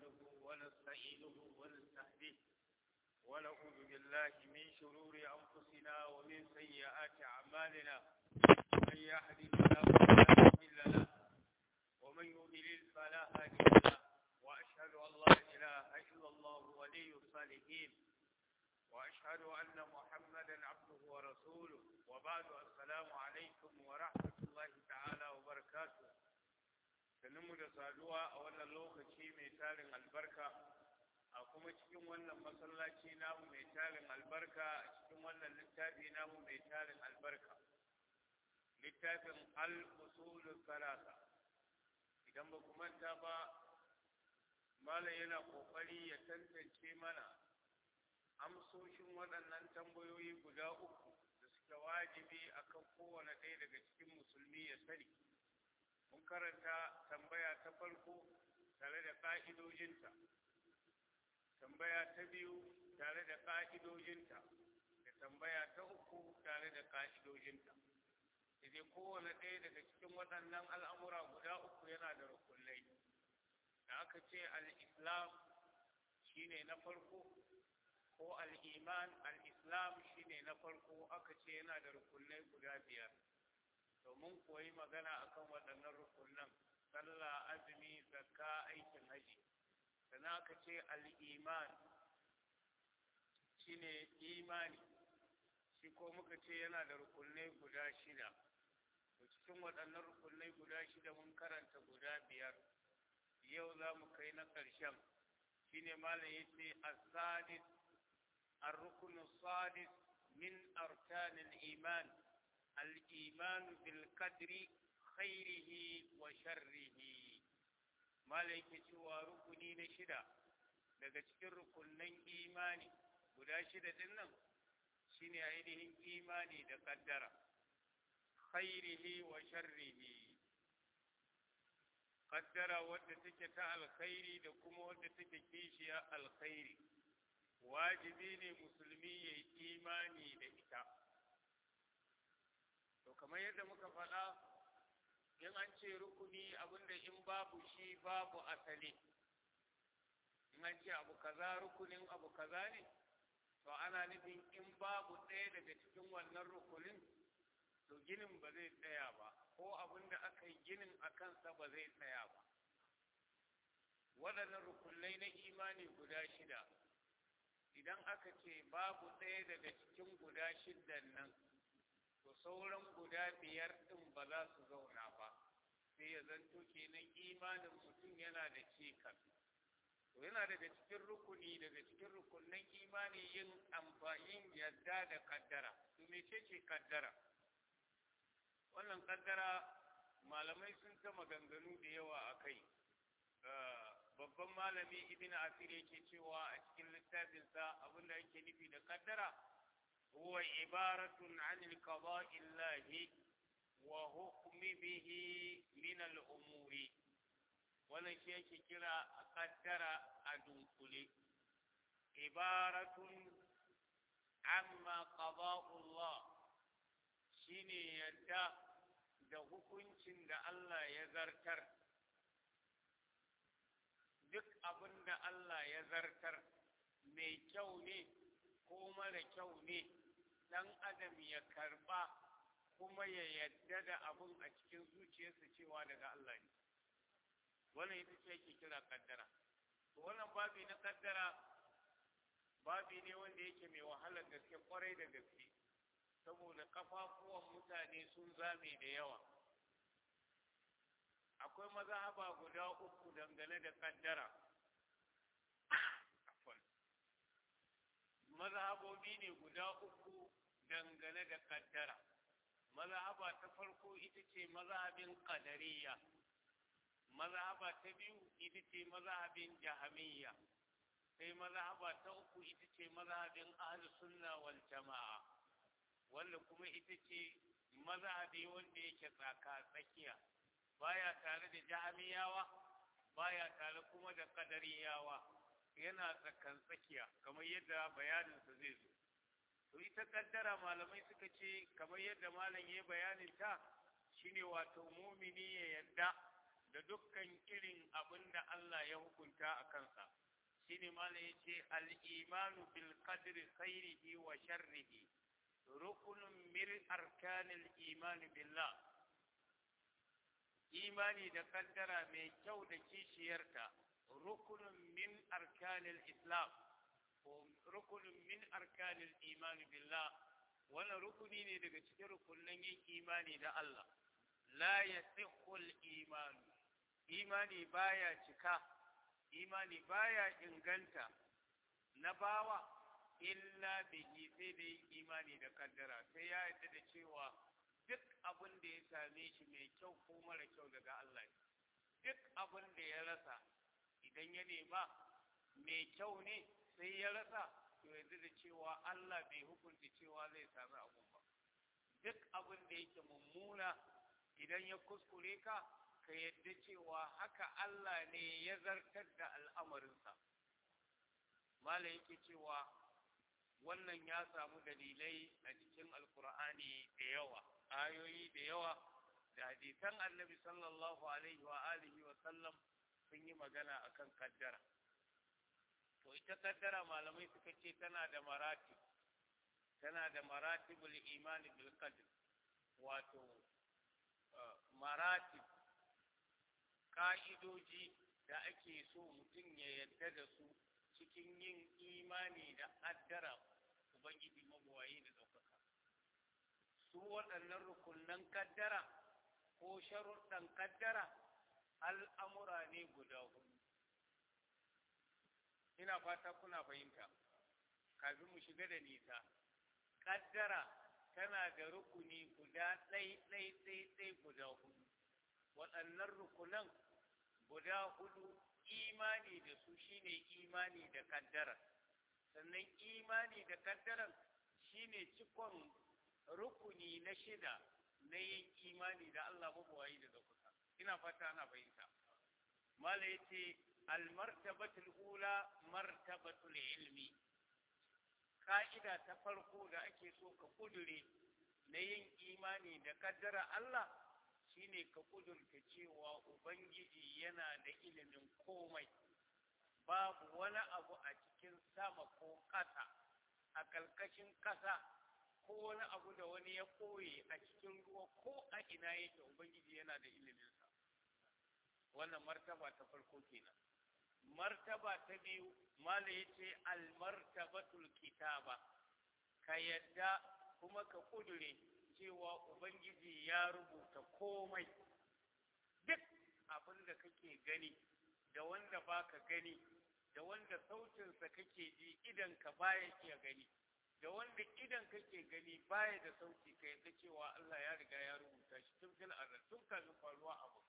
نحمده ونستعينه ونستهديه ونعوذ بالله من شرور أنفسنا ومن سيئات أعمالنا من يهده الله فلا مضل له ومن يضلل فلا هادي له وأشهد أن لا إله إلا الله ولي الصالحين وأشهد أن محمدا عبده ورسوله وبعد السلام عليكم ورحمة الله تعالى وبركاته mu da saduwa a wannan lokaci mai tarin albarka a kuma cikin wannan masallaci namu mai tarin albarka a cikin wannan littafi namu mai tarin albarka littafin al-usulul salasa idan ba ku manta ba malam yana kokari ya tantance mana amsoshin waɗannan tambayoyi guda uku da suke wajibi akan kowane ɗaya daga cikin musulmi ya sani mun karanta tambaya ta farko tare da ƙa'idojinta tambaya ta biyu tare da ƙa'idojinta da tambaya ta uku tare da ƙa'idojinta idan kowane ɗaya daga cikin waɗannan al'amura guda uku yana da rukunai da aka ce al'islam shi ne na farko ko al'iman al'islam shi ne na farko aka ce yana da rukunai guda biyar domin koyi magana akan waɗannan rukunan sallah azumi zakka aikin haji sannan aka ce al'iman shine imani shi ko muka ce yana da rukunai guda shida to cikin waɗannan rukunai guda shida mun karanta guda biyar yau za mu kai na ƙarshen shine malam ya ce as-sadis ar-ruknu sadis min arkanil iman الإيمان بالقدر خيره وشره malaike cewa rukuni na shida daga cikin rukunan imani guda shida din nan shine ainihin imani da kaddara khairihi wa sharrihi kaddara wadda take ta alkhairi da kuma wadda take kishiya alkhairi wajibi ne musulmi ya yi imani da ita to kamar yadda muka faɗa in an ce rukuni abinda in babu shi babu asali in an ce abu kaza rukunin abu kaza ne to ana nufin in babu ɗaya daga cikin wannan rukunin to ginin ba zai tsaya ba ko abinda aka yi ginin a kansa ba zai tsaya ba waɗannan rukunai na imani guda shida idan aka ce babu ɗaya daga cikin guda shidan nan to sauran guda biyar ɗin ba za su zauna ba sai ya zanto kenan imanin mutum yana da cikas to yana daga cikin rukuni daga cikin rukunin imani yin amfanin yadda da kaddara to mece ce kaddara wannan kaddara malamai sun ta maganganu da yawa a kai babban malami ibn asir yake cewa a cikin littafinsa abinda yake nufi da kaddara هو عبارة عن القضاء الله وحكم به من الأمور wannan shi yake kira a kaddara a dunkule ibaratun amma qada'ullah shine yadda da hukuncin da Allah ya zartar duk abin da Allah ya zartar mai kyau ne ko mara kyau ne dan adam ya karba kuma ya yadda da abun a cikin zuciyarsa cewa daga Allah ne wannan ita ce yake kira kaddara to wannan babi na kaddara babi ne wanda yake mai wahalar gaske kwarai da gaske saboda kafafuwan mutane sun zame da yawa akwai mazhaba guda uku dangane da kaddara mazhabobi ne guda uku dangane da kaddara mazhaba ta farko ita ce mazhabin qadariyya mazhaba ta biyu ita ce mazhabin jahamiyya sai mazhaba ta uku ita ce mazhabin ahlus sunna wal jamaa wanda kuma ita ce mazhabi wanda yake tsaka tsakiya baya tare da jahamiyawa baya tare kuma da qadariyawa yana tsakan tsakiya kamar yadda bayaninsa zai zo to ita kaddara malamai suka ce kamar yadda malam ya bayanin ta shine wato mumini ya yadda da dukkan irin abin da Allah ya hukunta a kansa shine malam yace al-imanu bil qadri khairihi wa sharrihi rukunun min arkanil iman billah imani da kaddara mai kyau da kishiyarta rukunun min arkanil islam ko rukunun min arkanil iman billah wannan rukuni ne daga cikin rukunin yin imani da Allah la yasihul iman imani baya cika imani baya inganta na bawa illa bihi sai da yin imani da kaddara sai ya yarda da cewa duk abin da ya same shi mai kyau ko mara kyau daga Allah ne duk abin da ya rasa idan ya nema mai kyau ne sai ya rasa to yanzu da cewa Allah bai hukunta cewa zai sami abun ba duk abin da yake mummuna idan ya kuskure ka ka yadda cewa haka Allah ne ya zartar da al'amarinsa mala yake cewa wannan ya samu dalilai a cikin alkur'ani da yawa ayoyi da yawa da hadisan annabi sallallahu alaihi wa alihi wa sallam sun yi magana akan kaddara to ita kaddara malamai suka ce tana da marati tana da maratibul imani bil qadr wato maratib ka'idoji da ake so mutum ya yadda da su cikin yin imani da addara ubangiji mabuwayi da ɗaukaka su waɗannan rukunan kaddara ko sharuɗan kaddara al'amura ne guda hudu ina fata kuna fahimta kafin mu shiga da nisa kaddara tana da rukuni guda ɗai ɗai ɗai ɗai guda hudu waɗannan rukunan guda hudu imani da su shine imani da kaddara sannan imani da kaddaran shine cikon rukuni na shida na yin imani da Allah mabuwayi da kusa ina fata ana fahimta mala yace almartabatul ula martabatul ilmi ka'ida ta farko da ake so ka kudure na yin imani da kaddara Allah shine ka kudurta cewa ubangiji yana da ilimin komai babu wani abu a cikin sama ko ƙasa a ƙarƙashin ƙasa ko wani abu da wani ya koye a cikin ruwa ko a ina yake ubangiji yana da iliminsa wannan martaba ta farko kenan martaba ta biyu mala yace almartabatul kitaba ka yadda kuma ka kudure cewa ubangiji ya rubuta komai duk abin da kake gani da wanda baka gani da wanda sautinsa kake ji idan ka baya iya gani da wanda idan kake gani baya da sauti ka yadda cewa Allah ya riga ya rubuta shi tun fil azal tun kafin faruwa abu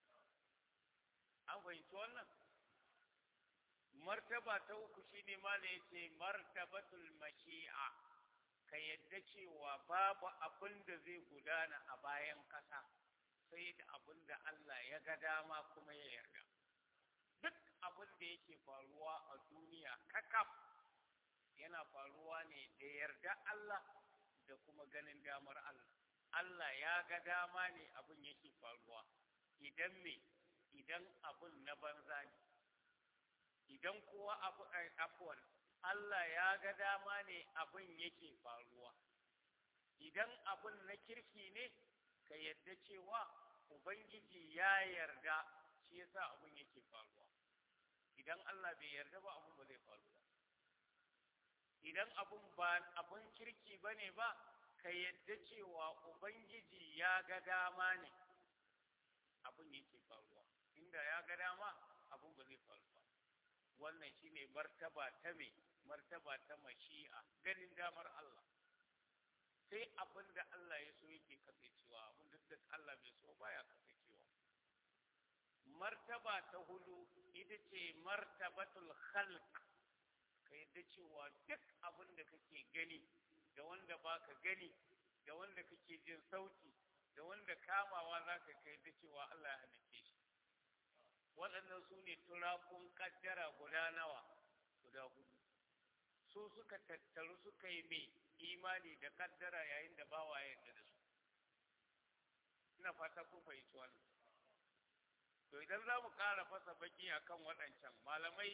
an fahimci wannan martaba ta uku shine mala yace martabatul mashi'a ka yadda cewa babu abin da zai gudana a bayan kasa sai da abin da Allah ya ga dama kuma ya yarda duk abin da yake faruwa a duniya kakaf yana faruwa ne da yarda Allah da kuma ganin damar Allah Allah ya ga dama ne abin yake faruwa idan me idan abin na banza ne idan kuwa abu afuwan Allah ya ga dama ne abin yake faruwa idan abin na kirki ne ka yadda cewa ubangiji ya yarda shi yasa abin yake faruwa idan Allah bai yarda ba abin ba zai faru ba idan abin ba abin kirki bane ba ka yadda cewa ubangiji ya ga dama ne abin yake faruwa inda ya ga dama abin ba zai faru ba wannan shine martaba ta me martaba ta mashi'a ganin damar Allah sai abin da Allah ya so yake kasancewa abin da Allah bai so baya kasancewa martaba ta hudu ita ce martabatul khalq ka yadda cewa duk abin da kake gani da wanda baka gani da wanda kake jin sauti da wanda kamawa za ka kai da cewa Allah ya halicce shi waɗannan su ne turakun kaddara guda nawa guda hudu su suka tattaru suka yi mai imani da kaddara yayin da bawa ya yarda da su ina fata kun fahimci wannan to idan za mu ƙara fasa baki akan waɗancan malamai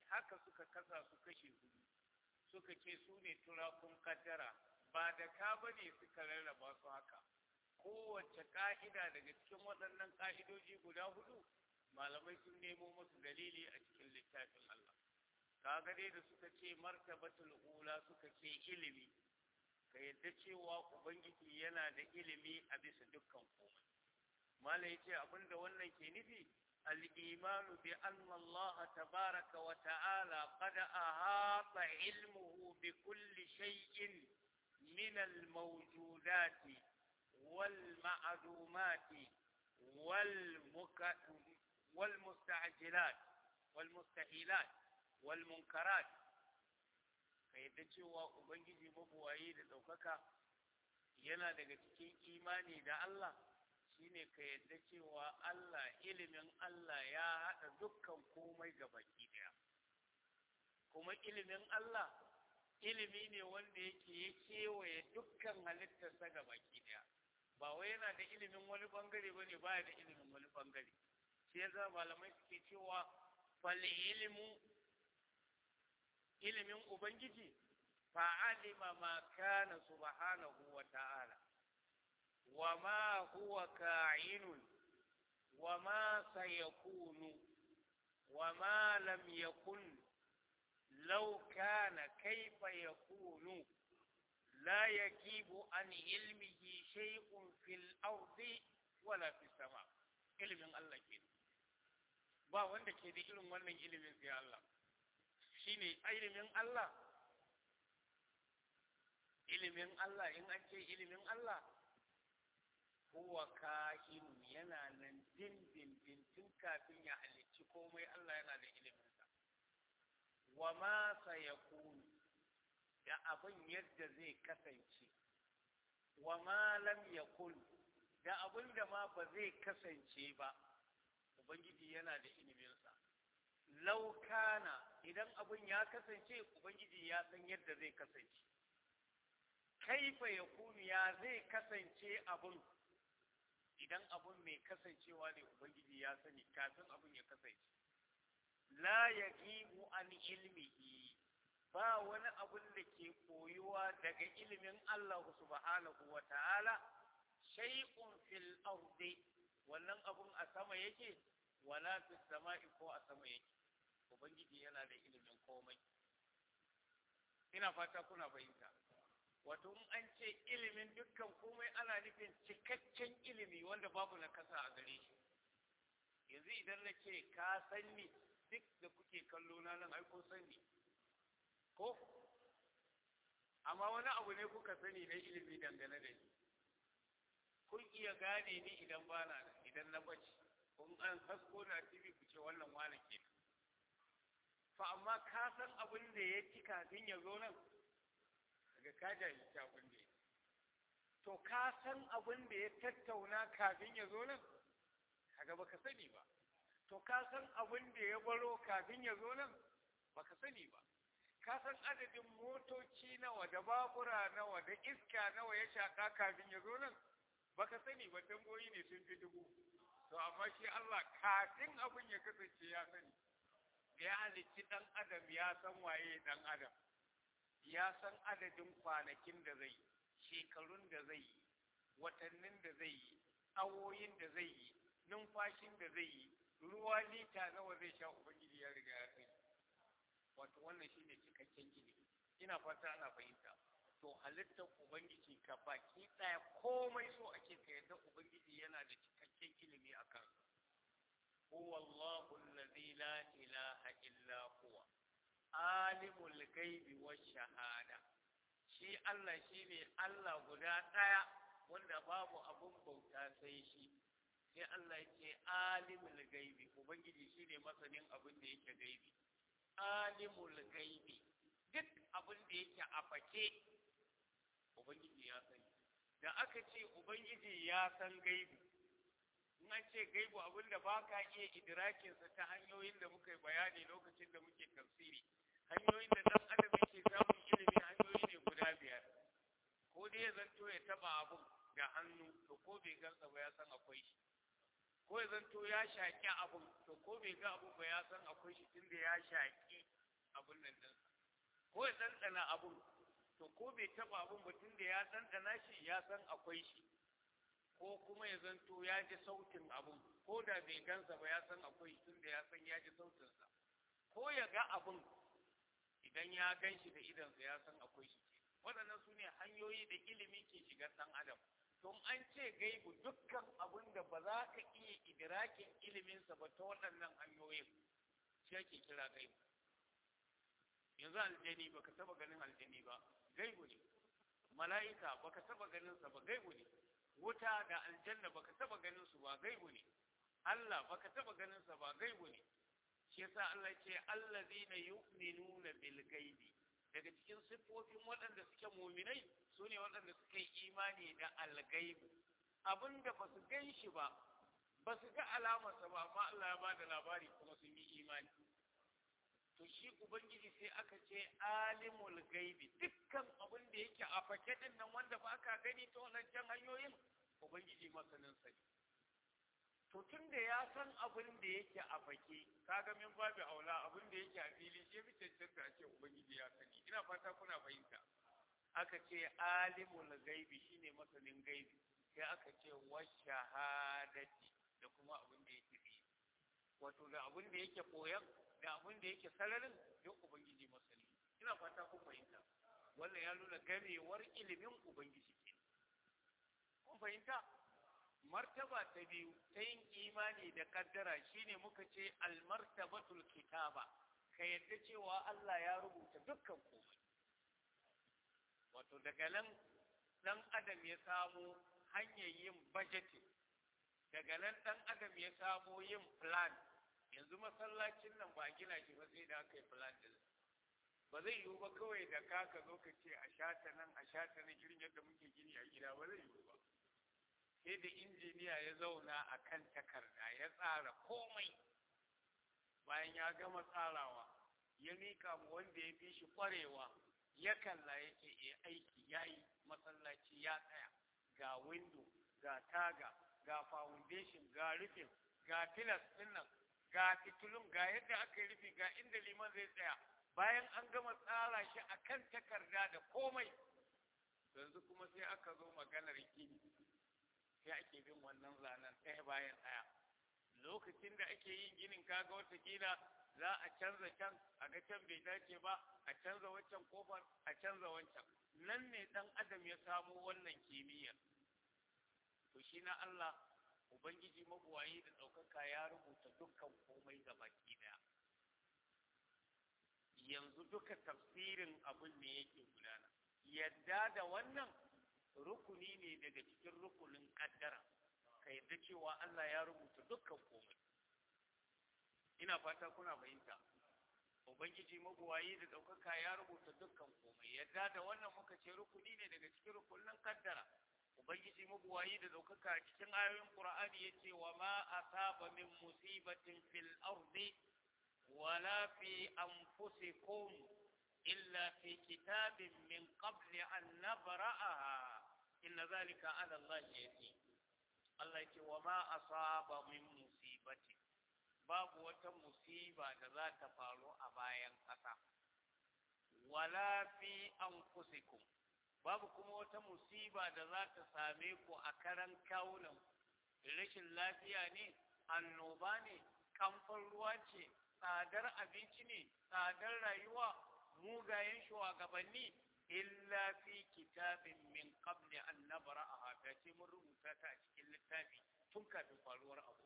haka suka kasa su kashe hudu suka ce su ne turakun kaddara ba da ka bane suka rarraba su haka kowace ka'ida daga cikin waɗannan ka'idoji guda hudu malamai sun nemo musu dalili a cikin littafin Allah kaga dai da suka ce martabatul ula suka ce ilimi ka yadda cewa ubangiji yana da ilimi a bisa dukkan komai mala yace abinda wannan ke nufi al-imanu bi anna Allah tabaraka wa ta'ala qad ahata ilmuhu bi kulli shay'in min al-mawjudat wal ma'dumat wal wal musta'jilat wal mustahilat wal munkarat ka yadda cewa ubangiji mabuwayi da ɗaukaka yana daga cikin imani da Allah shine ka yadda cewa Allah ilimin Allah ya haɗa dukkan komai ga baki ɗaya kuma ilimin Allah ilimi ne wanda yake ya kewaye dukkan halittarsa ga baki ɗaya ba wai yana da ilimin wani bangare ba ne baya da ilimin wani bangare shi yasa malamai suke cewa fal ilmu ilimin Ubangiji fa'alima ma kana subhanahu wa ta'ala, wa ma huwa ka'inun, wa ma sayakunu, wa ma lam yakun, law kana kaifa yakunu, la yakibu an ilmihi shay'un fil ardi wala fis sama ilimin Allah ke ba wanda ke da irin wannan ilimin sai Allah shine ilimin Allah ilimin Allah in an ce ilimin Allah huwa kahin yana nan din din din tun kafin ya halicci komai Allah yana da iliminsa wa ma sayakunu da abin yadda zai kasance wa ma lam yakun da abin da ma ba zai kasance ba ubangiji yana da iliminsa laukana idan abin ya kasance ubangiji ya san yadda zai kasance kaifa ya kunu ya zai kasance abin idan abin mai kasancewa ne ubangiji ya sani kafin abin ya kasance la yaqimu an ilmihi ba wani abin da ke koyuwa daga ilimin Allah subhanahu wa ta'ala shay'un fil ardi wannan abun a sama yake wala fis sama'i ko a sama yake ubangiji yana da ilimin komai ina fata kuna fahimta wato in an ce ilimin dukkan komai ana nufin cikakken ilimi wanda babu na kasa a gare shi yanzu idan na ce ka sanni duk da kuke kallo na nan ai kun sani ko amma wani abu ne kuka sani na ilimi dangane da ni kun iya gane ni idan ba na idan na bace kun an hasko na tv ku ce wannan wani ke fa amma ka san abin da ya ci kafin ya zo nan daga ka jahilci abin da ya to ka san abin da ya tattauna kafin ya zo nan kaga baka sani ba to ka san abin da ya baro kafin ya zo nan baka sani ba ka san adadin motoci nawa da babura nawa da iska nawa ya shaka kafin ya zo nan baka sani ba tamboyi ne sun fi dubu to amma shi Allah kafin abin ya kasance ya sani da ya halicci dan adam ya san waye dan adam ya san adadin kwanakin da zai yi shekarun da zai yi watannin da zai yi awoyin da zai yi numfashin da zai yi ruwa lita nawa zai sha ubangiji ya riga ya sani wato wannan shine cikakken ilimi ina fata ana fahimta to halittar ubangiji ka baki daya komai so ake ka yadda ubangiji yana da cikakken ilimi a kan huwa Allahu allazi la ilaha illa huwa alimul ghaibi wash shahada shi Allah shine Allah guda daya wanda babu abun bauta sai shi sai Allah ya ce alimul ghaibi ubangiji shine masanin abin da yake gaibi alimul gaibi duk abin da yake a fake ubangiji ya sani da aka ce ubangiji ya san gaibi in an ce gaibu abin da ba ka iya idrakinsa ta hanyoyin da muka yi bayani lokacin da muke tafsiri hanyoyin da dan adam yake samun ilimi hanyoyi ne guda biyar ko dai ya zanto ya taba abin da hannu to ko bai gansa ba ya san akwai shi ko ya zanto ya shaƙi abin to ko bai ga abin ba ya san akwai shi tunda ya shaƙi abun nan din ko ya ɗanɗana abun to ko bai taɓa abun ba tun da ya ɗanɗana shi ya san akwai shi ko kuma ya zanto ya ji sautin abun ko da bai gansa ba ya san akwai tun da ya san ya ji sautinsa ko ya ga abun idan ya gan shi da idansa ya san akwai shi waɗannan su ne hanyoyi da ilimi ke shiga ɗan adam don an ce gaibu dukkan abun da ba za ka iya idrakin iliminsa ba ta waɗannan hanyoyin shi ake kira gaibu yanzu aljani baka taba ganin aljani ba gaibu ne mala'ika baka taba ganin sa ba gaibu ne wuta da aljanna baka taba ganin su ba gaibu ne Allah baka taba ganin sa ba gaibu ne shi yasa Allah ce allazina yu'minuna bil gaibi daga cikin siffofin waɗanda suke muminai su ne waɗanda suka yi imani da algaibu abinda ba su gan shi ba ba su ga alamarsa ba amma Allah ya ba da labari kuma sun yi imani to shi ubangiji sai aka ce alimul gaibi dukkan abin da yake a fake din nan wanda ba ka gani ta wancan hanyoyin ubangiji masanin sa to tun da ya san abin da yake a fake kaga min babu aula abin da yake a fili shi fi cancanta a ce ubangiji ya sani ina fata kuna fahimta aka ce alimul gaibi shine masanin gaibi sai aka ce wa shahadati da kuma abin da yake fi wato da abin da yake koyan da abin da yake sararin duk ubangiji masani ina fata kun fahimta wannan ya nuna gamewar ilimin ubangiji ke kun fahimta martaba ta biyu ta yin imani da kaddara shine muka ce almartabatul kitaba ka yadda cewa Allah ya rubuta dukkan komai wato daga nan dan adam ya samu hanyar yin budgeting daga nan dan adam ya samu yin plan yanzu masallacin nan ba gina shi ba sai da aka yi plan din ba zai yiwu ba kawai da ka ka zo ka ce a shata nan a shata nan irin yadda muke gini a gida ba zai yiwu ba sai da injiniya ya zauna a kan takarda ya tsara komai bayan ya gama tsarawa ya mika mu wanda ya fi shi kwarewa ya kalla ya ce e aiki ya yi masallaci ya tsaya ga window ga taga ga foundation ga rufin ga tilas ɗin nan ga fitulun ga yadda aka yi rufi ga inda liman zai tsaya bayan an gama tsara shi a kan takarda da komai yanzu kuma sai aka zo maganar gini sai ake bin wannan zanen ɗaya bayan ɗaya lokacin da ake yin ginin kaga watakila za a canza can a ga can bai dace ba a canza wancan kofar a canza wancan nan ne ɗan adam ya samo wannan kimiyyar to shi na Allah Ubangiji mabuwayi da ɗaukaka ya rubuta dukkan komai ga baki daya. Yanzu duka tafsirin abin ne yake gudana. Yadda da wannan rukuni ne daga cikin rukunin ƙaddara, ka yadda cewa Allah ya rubuta dukkan komai. Ina fata kuna fahimta. Ubangiji mabuwayi da ɗaukaka ya rubuta dukkan komai. Yadda da wannan muka ce rukuni ne daga cikin rukunin ƙaddara. ubangiji mabuwayi da ɗaukaka a cikin ayoyin qur'ani yace wa ma asaba min musibatin fil ardi wala fi anfusikum illa fi kitabin min qabli an nabra'aha inna zalika ala Allah yati Allah yace wa ma asaba min musibatin babu wata musiba da za ta faru a bayan ƙasa wala fi anfusikum babu kuma wata musiba da za ta same ku a karan kawunan rashin lafiya ne annoba ne kamfan ruwa ce tsadar abinci ne tsadar rayuwa mugayen shugabanni illa fi kitabin min qabli an nabra'aha ta ce mun rubuta ta a cikin littafi tun kafin faruwar abu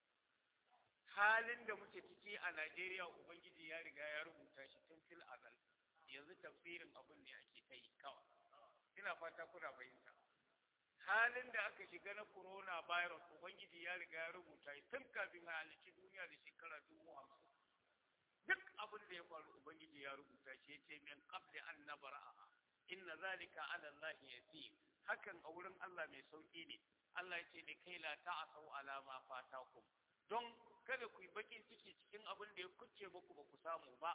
halin da muke ciki a Najeriya ubangiji ya riga ya rubuta shi tun fil azal yanzu tafsirin abun ne ake ta yi kawai ina fata kuna fahimta halin da aka shiga na corona virus ubangiji ya riga ya rubuta tun kafin a halici duniya da shekara dubu hamsin duk abin da ya faru ubangiji ya rubuta shi ya ce min qabli an nabra'a inna zalika ala allahi yasir hakan a wurin Allah mai sauki ne Allah ya ce da kai la ta'asau ala ma fatakum don kada ku yi bakin ciki cikin abin da ya kuce muku ba ku samu ba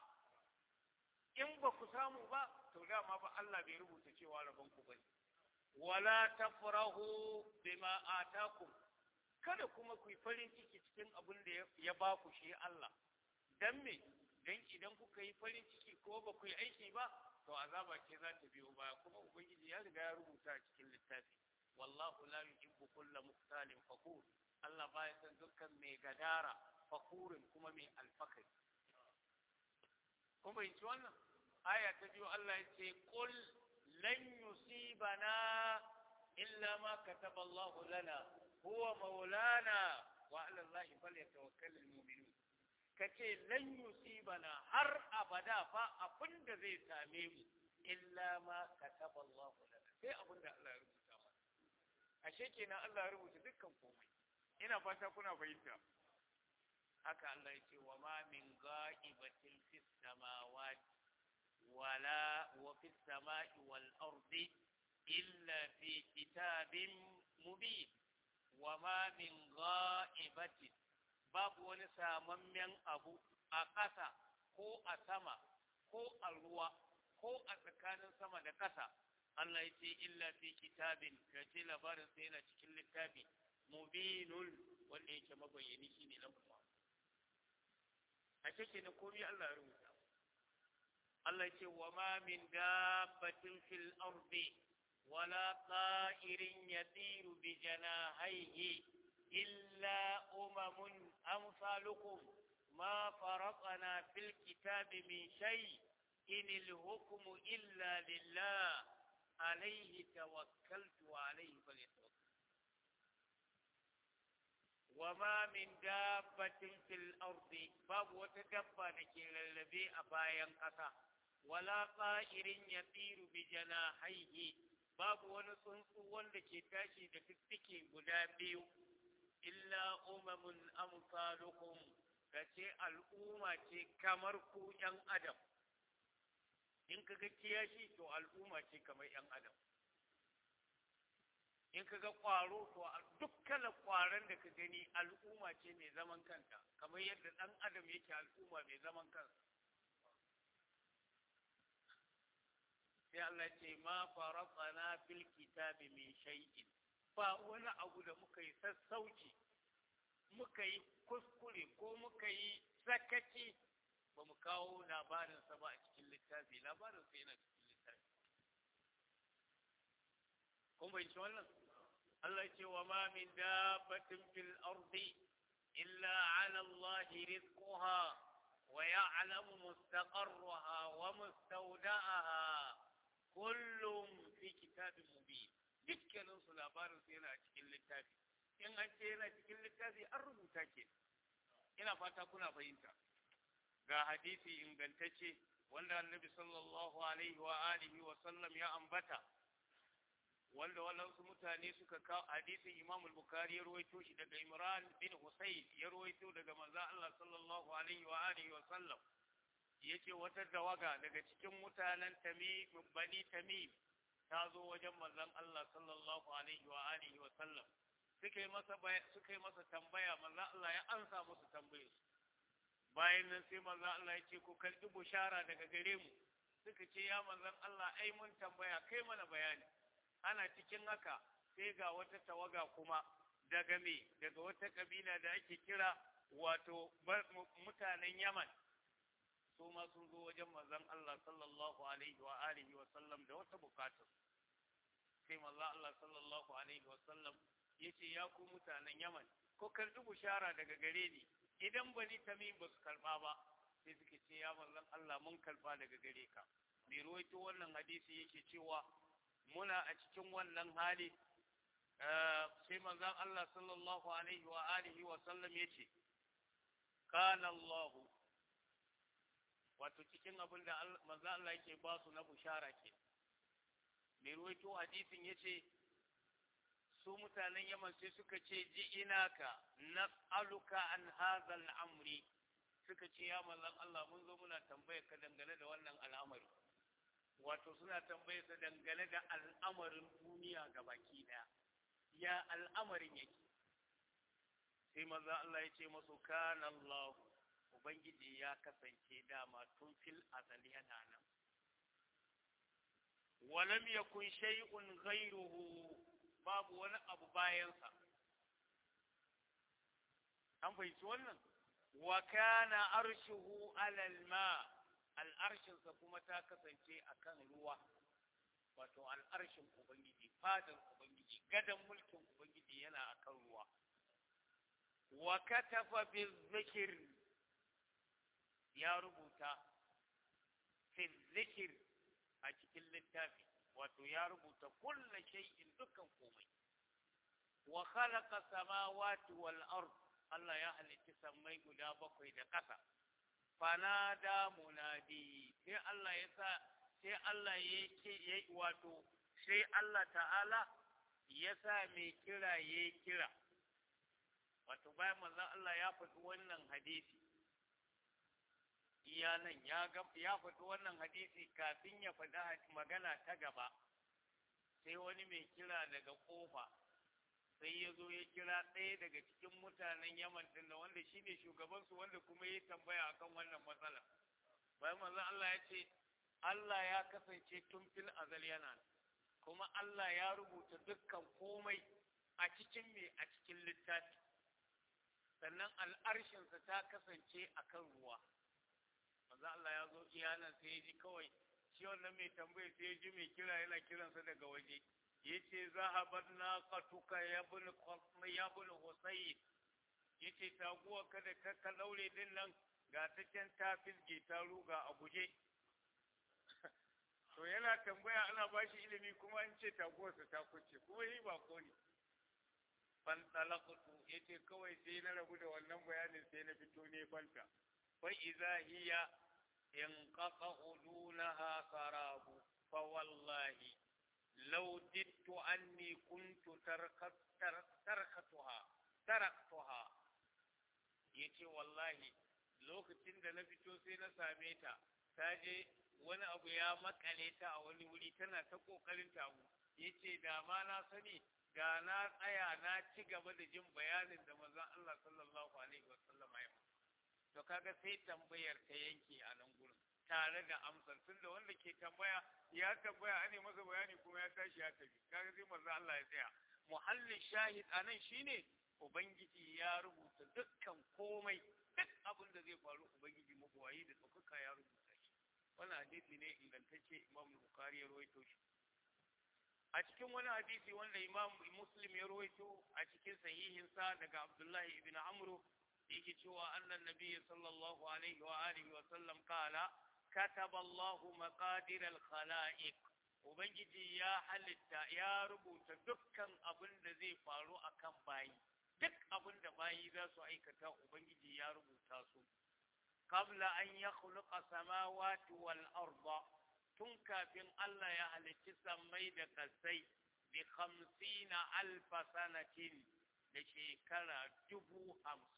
in ba ku samu ba to dama ba Allah bai rubuta cewa rabon ku bane wala tafrahu bima atakum kada kuma ku yi farin ciki cikin abin da ya ba ku shi Allah dan me dan idan kuka yi farin ciki ko ba ku yi aiki ba to azaba ce za ta biyo baya kuma ubangiji ya riga ya rubuta a cikin littafi wallahu la yuhibbu kulla muhtalin fakur Allah baya san dukkan mai gadara fakurin kuma mai alfakari kuma yin wannan aya ta biyu Allah ya ce qul lan yusibana illa ma kataba Allah lana huwa maulana wa ala Allah falyatawakkalul mu'minun kace lan yusibana har abada fa abinda zai same mu illa ma kataba Allah lana sai abinda Allah ya rubuta mana ashe kenan Allah ya rubuta dukkan komai ina fata kuna fahimta haka Allah ya ce wa ma min ga'ibatin fis samawati wala wa fis samai wal ardi illa fi kitabin mubin wa ma min ga'ibatin babu wani samammen abu a ƙasa ko a sama ko a ruwa ko a tsakanin sama da ƙasa Allah ya ce illa fi kitabin ka ce labarin sai yana cikin littafi mubinun wanda yake mabayyani shine lamma a cikin komai Allah ya rubuta Allah ce wa ma min dabbatin fil ardi wala ta'irin yatiru bi janahihi illa umamun amsalukum ma faraqna fil kitabi min shay in al hukmu illa lillah alayhi tawakkaltu wa alayhi falyatawakkal وما من دابة في الأرض باب وتدبى لكي للذي أبايا قطع ولا طائر يطير بجناحيه باب ونصنص ولكي تاشي دفتكي قدابيو إلا أمم أمثالكم kace al'umma ce kamar ku ‘yan adam in ka ga kiyashi to al'umma ce kamar ‘yan adam in ka ga ƙwaro to dukkan ƙwaron da ka gani al'umma ce mai zaman kanta kamar yadda ɗan adam yake al'umma mai zaman kansa sai Allah ce ma faraqana fil kitabi min shay'in ba wani abu da muka yi sassauci muka yi kuskure ko muka yi sakaci ba mu kawo labarinsa ba a cikin littafi labarinsa yana cikin littafi kun bai ci wannan Allah ce wa ma min dabbatin fil ardi illa ala Allah rizquha wa ya'lamu mustaqarraha wa mustawda'aha kullum fi kitabin mubin dukkanin su labarin su yana cikin littafi in an ce yana cikin littafi an rubuta ke ina fata kuna fahimta ga hadisi ingantacce wanda annabi sallallahu alaihi wa alihi wa sallam ya ambata wanda waɗansu mutane suka kawo hadisin Imam al-Bukhari ya rawaito shi daga Imran bin Husayn ya rawaito daga manzo Allah sallallahu alaihi wa alihi wa sallam yace wata dawaga daga cikin mutanen Tamim bani Tamim ta zo wajen manzon Allah sallallahu alaihi wa alihi wa sallam suka yi masa suka yi masa tambaya manzon Allah ya ansa musu tambayar bayan nan sai manzon Allah ya ce ku karbi bushara daga gare mu suka ce ya manzon Allah ai mun tambaya kai mana bayani ana cikin haka sai ga wata tawaga kuma daga me daga wata kabila da ake kira wato mutanen Yaman su ma sun zo wajen manzon Allah sallallahu alaihi wa alihi wa sallam da wata bukatar sai manzon Allah sallallahu alaihi wa sallam yace ya ku mutanen Yaman ko karbi bushara daga gare ni idan bani tamim ba su karba ba sai suke ce ya manzon Allah mun karba daga gare ka mai ruwaito wannan hadisi yake cewa muna a cikin wannan hali sai manzon Allah sallallahu alaihi wa alihi wa sallam yace kana Allah wato cikin abin da manzon Allah yake ba su na bushara ke mai ruwaito hadisin yace su mutanen Yaman sai suka ce ji inaka nas'aluka an hadha al-amri suka ce ya manzon Allah mun zo muna tambayar ka dangane da wannan al'amari wato suna tambayar sa dangane da al'amarin duniya baki daya ya al'amarin yake sai manzon Allah ya ce masu kana Allah ubangiji ya kasance dama tun fil azali yana nan walam yakun shay'un ghayruhu babu wani abu bayansa an fahimci wannan wa kana arshuhu alal ma al'arshinsa kuma ta kasance akan ruwa wato al'arshin ubangiji fadar ubangiji gadon mulkin ubangiji yana akan ruwa wa katafa bizikir ya rubuta fi zikir a cikin littafi wato ya rubuta kulla shay'in dukkan komai wa khalaqa samawati wal ard Allah ya halitta sammai guda bakwai da ƙasa fanada munadi sai Allah ya sa sai Allah ya ce wato sai Allah ta'ala ya sa mai kira ya kira wato bayan manzon Allah ya faɗi wannan hadisi iya nan ya ya faɗi wannan hadisi kafin ya faɗi magana ta gaba sai wani mai kira daga ƙofa sai ya zo ya kira ɗaya daga cikin mutanen yaman din da wanda shi ne shugabansu wanda kuma ya tambaya akan wannan matsala bayan manzon Allah ya ce Allah ya kasance tun fil azal yana kuma Allah ya rubuta dukkan komai a cikin me a cikin littafi sannan al'arshinsa ta kasance akan ruwa manzon Allah ya zo iyanan sai ya ji kawai shi wannan mai tambaya sai ya ji mai kira yana kiransa daga waje yace zahabat naqatuka ya ibn ya ibn husayn yace taguwa kada ka ka daure din nan ga ta can ta fisge ta ruga a guje to yana tambaya ana bashi ilimi kuma an ce taguwarsa ta kuce kuma yi ba ko ne fan talaqtu yace kawai sai na rabu da wannan bayanin sai na fito ne fanta fa idza hiya inqata dunaha sarabu fa wallahi لو جدت أني كنت تركت تركتها تركتها yace wallahi lokacin da na fito sai na same ta ta je wani abu ya makale ta a wani wuri tana ta kokarin tamu yace da ma na sani da na tsaya na ci gaba da jin bayanin da manzon Allah sallallahu alaihi wasallam ya to kaga sai tambayar ta yanke a nan gurin tare da amsar tun da wanda ke tambaya ya tambaya ane masa bayani kuma ya tashi ya tafi kaga sai manzo Allah ya tsaya muhallin shahid anan shine ubangiji ya rubuta dukkan komai duk abin da zai faru ubangiji mabuwayi da tsokaka ya rubuta shi wannan hadisi ne ingantacce imam bukhari ya rawaito shi a cikin wani hadisi wanda imam muslim ya rawaito a cikin sahihinsa daga abdullahi ibn amru yake cewa annan nabiyyi sallallahu alaihi wa alihi wa sallam kala كتب الله مقادير الخلائق Ubangiji ya halitta ya rubuta dukkan abin da zai faru a kan bayi, duk abin da bayi za su aikata Ubangiji ya rubuta su. Kabla an ya khuluqa samawati wal arda tun kafin Allah ya halicci sammai da kasai bi khamsina alfa sanatin da shekara dubu hamsin.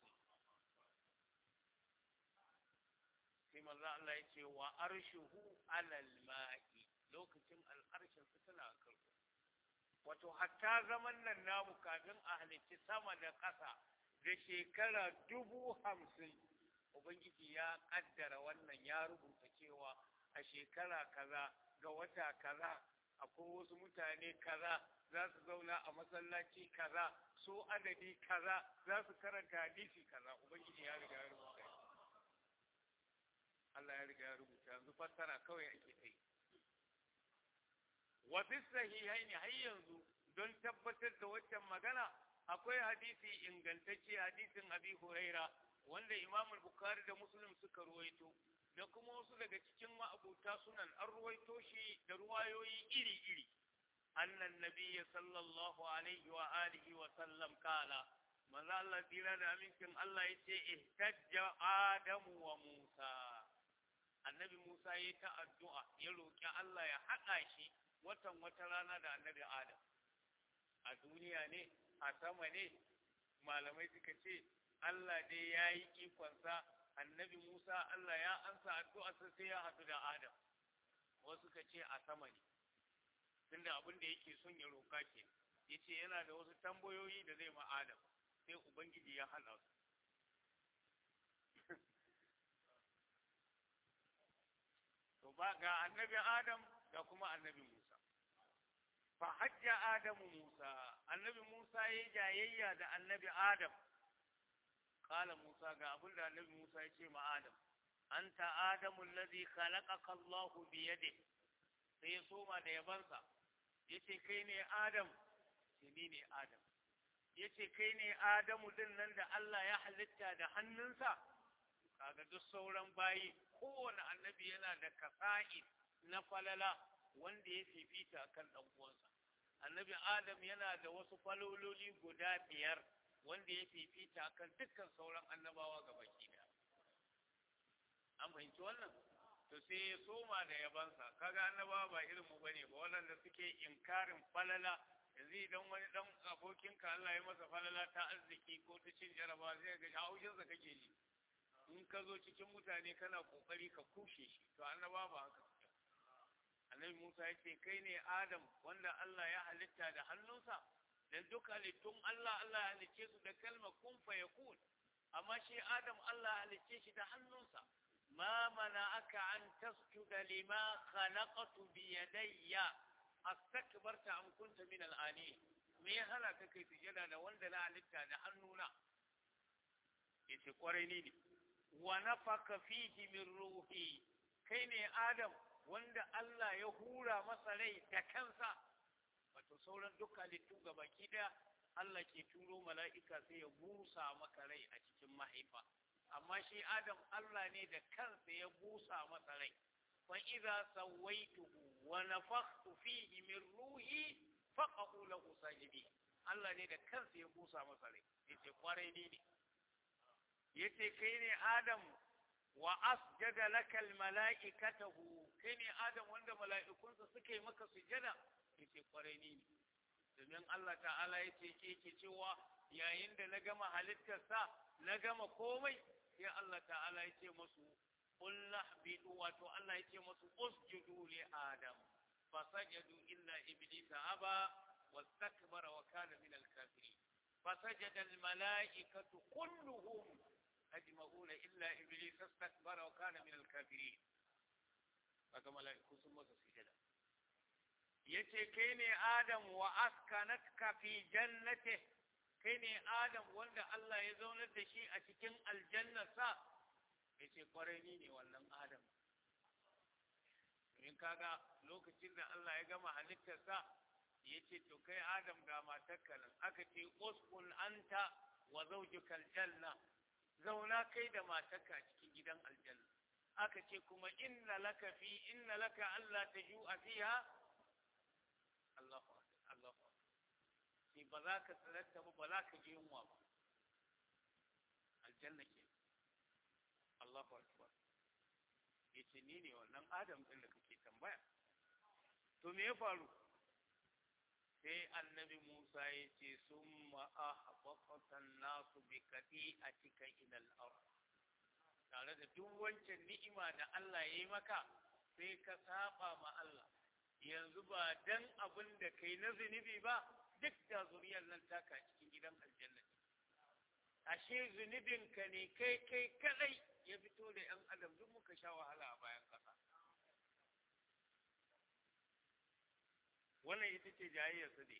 sai manzo Allah ya ce wa arshuhu alal ma'i lokacin al'arshin su tana kan wato hatta zaman nan namu kafin a halicci sama da ƙasa da shekara dubu hamsin ubangiji ya ƙaddara wannan ya rubuta cewa a shekara kaza ga wata kaza akwai wasu mutane kaza za su zauna a masallaci kaza su adadi kaza za su karanta hadisi kaza ubangiji ya riga ya rubuta Allah ya riga ya rubuta yanzu fassara kawai ake kai wa fi sahihaini har yanzu don tabbatar da waccan magana akwai hadisi ingantacce hadisin Abi Huraira wanda Imam Bukhari da Muslim suka ruwaito da kuma wasu daga cikin ma'abuta sunan an ruwaito shi da ruwayoyi iri-iri annan nabiyya sallallahu alaihi wa alihi wa sallam kala manzo Allah tira da amincin Allah yace ihtajja Adamu wa Musa annabi Musa ya ta addu'a ya roƙi Allah ya haɗa shi watan wata rana da annabi Adam. A duniya ne, a sama ne, malamai suka ce, Allah dai ya yi ikonsa, annabi Musa Allah ya ansa addu'a sai ya haɗu da Adam. Wasu suka ce a sama ne, tunda abin da yake son ya roƙa ke, ya ce yana da wasu tambayoyi da zai ma Adam, sai Ubangiji ya haɗa su. to ba ga annabi Adam da kuma annabi Musa. Fa hajja Adamu Musa, annabi Musa ya jayayya da annabi Adam. qala musa ga abin da annabi musa ya ce ma adam anta adamu allazi khalaqaka allah bi yadihi sai ya soma da yabansa yace kai ne adam ce ni ne adam yace kai ne adamu din nan da Allah ya halitta da hannunsa kaga duk sauran bayi kowane annabi yana da kasa'i na falala wanda ya fifita kan dan uwansa annabi adam yana da wasu falololi guda biyar wanda ya fifita kan dukkan sauran annabawa gabaki daya an fahimci wannan to sai ya soma da yabansa kaga annabawa ba irin mu bane ba waɗanda suke inkarin falala yanzu idan wani dan abokinka Allah ya masa falala ta arziki ko ta cin jaraba zai ga haushinsa kake ji in ka zo cikin mutane kana kokari ka kushe shi to annaba ba haka annabi Musa ya ce kai ne Adam wanda Allah ya halitta da hannunsa dan duk halittun Allah Allah ya halicce su da kalmar kun fa yakun amma shi Adam Allah ya halicce shi da hannunsa ma mana'aka an tasjuda lima khalaqtu bi yadayya astakbarta am kunta min al-ali me ya hana ka kai sujada da wanda na halitta da hannuna yace kwarai ni ne wa nafaka fihi min ruhi kai ne adam wanda Allah ya hura masa rai da kansa wato sauran duk halittu baki daya Allah ke turo mala'ika sai ya busa maka rai a cikin mahaifa amma shi adam Allah ne da kansa ya busa masa rai fa idza sawaituhu wa nafakhtu fihi min ruhi faqa'u lahu sajidin Allah ne da kansa ya busa masa rai yace kwarai ne ne yace kai ne Adam wa asjada lakal mala'ikatahu kai ne Adam wanda mala'ikunsa suka yi maka sujada yace kwarai ne domin Allah ta'ala yace ke ke cewa yayin da na gama halittarsa na gama komai sai Allah ta'ala yace musu qul nahbitu wato Allah yace musu usjudu li Adam fasajadu illa iblisa aba wastakbara wa kana min al-kafirin فسجد الملائكة كلهم أجمعون إلا إبليس استكبر وكان من الكافرين haka mala'iku sun masa sujada yace kai ne adam wa askanatka fi jannati kai ne adam wanda Allah ya zaunar da shi a cikin aljannarsa yace kwarai ni ne wannan adam in kaga lokacin da Allah ya gama halittarsa yace to kai adam ga matarka nan aka ce uskun anta wa zawjukal janna zauna kai da matarka cikin gidan aljanna aka ce kuma inna laka fi inna laka alla tajua fiha Allahu Allahu sai ba za ka tsarata ba ba za ka je yunwa ba aljanna ke Allahu akbar yace ni ne wannan adam din da kake tambaya to me ya faru sai annabi Musa ya ce sun ma'ahabakatan nasu bi kaɗi a cikin ilal ard tare da duk wancan ni'ima da Allah ya yi maka sai ka saba ma Allah yanzu ba dan abin da kai na zunubi ba duk da zuriyar nan taka cikin gidan aljanna ashe zunubinka ne kai kai kadai ya fito da yan adam duk muka sha wahala a bayan ƙasa wannan ita ce jayayyarsa ne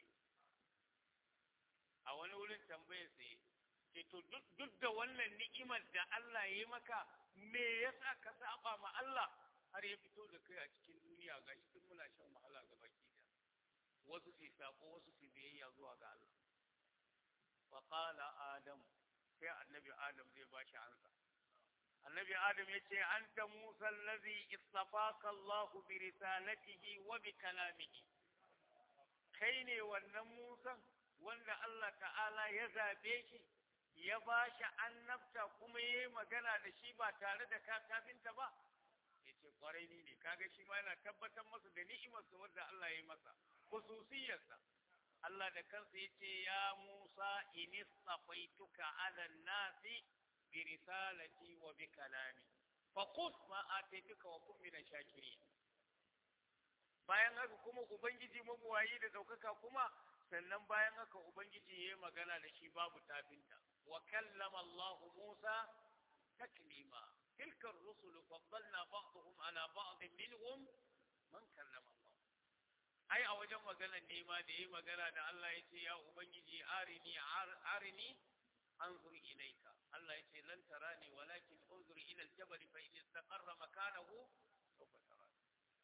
a wani wurin tambayar sa ce to duk da wannan ni'imar da Allah ya yi maka me yasa ka saba ma Allah har ya fito da kai a cikin duniya ga shi muna shan wahala ga baki da wasu su sako wasu su biyayya zuwa ga Allah fa qala adam sai annabi adam zai ba shi ansa annabi adam ya ce anta musa allazi istafaka Allah bi risalatihi wa bi kalamihi kai ne wannan musan wanda Allah ta'ala ya zabe shi ya ba shi annabta kuma ya yi magana da shi ba tare da kafinta ba ya ce kwarai ni ne kaga shi ma yana tabbatar masa da ni'imarsa wadda Allah ya yi masa khususiyarsa Allah da kansa ya ce ya Musa inistafaituka ala nasi bi risalati wa bi kalami fa qus ma ataituka wa kun min shakirin bayan haka kuma ubangiji mabuwayi da daukaka kuma sannan bayan haka ubangiji ya yi magana da shi babu tafinta wa kallama Allah Musa taklima tilka ar-rusul faddalna ba'dhum ala ba'd minhum man kallama Allah ai a wajen magana ne ma da yi magana da Allah ya ce ya ubangiji arini arini anzur ilayka Allah yace lan tarani walakin unzur ila al-jabal fa in istaqarra makanahu sawfa tarani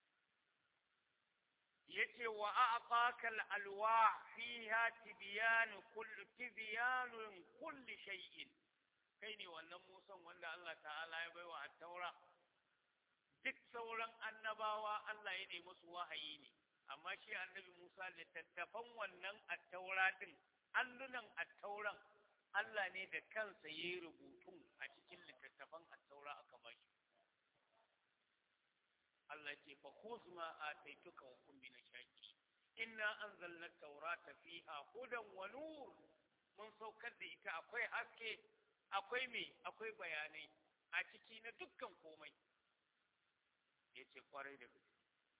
yace wa a'taka al-alwah fiha tibyan kull tibyan kull shay'in kai ne wannan musan wanda Allah ta'ala ya baiwa at-taura duk sauran annabawa Allah ya nemi musu wahayi ne amma shi annabi Musa littattafan wannan at-taura din allunan at-tauran Allah ne da kansa ya yi rubutun a cikin littattafan at-taura aka bashi Allah ce fa khudh ma ataituka wa kun min shaki inna anzalna at-taurata fiha hudan wa nur mun saukar da ita akwai haske akwai me akwai bayanai a ciki na dukkan komai yace kwarai da gaske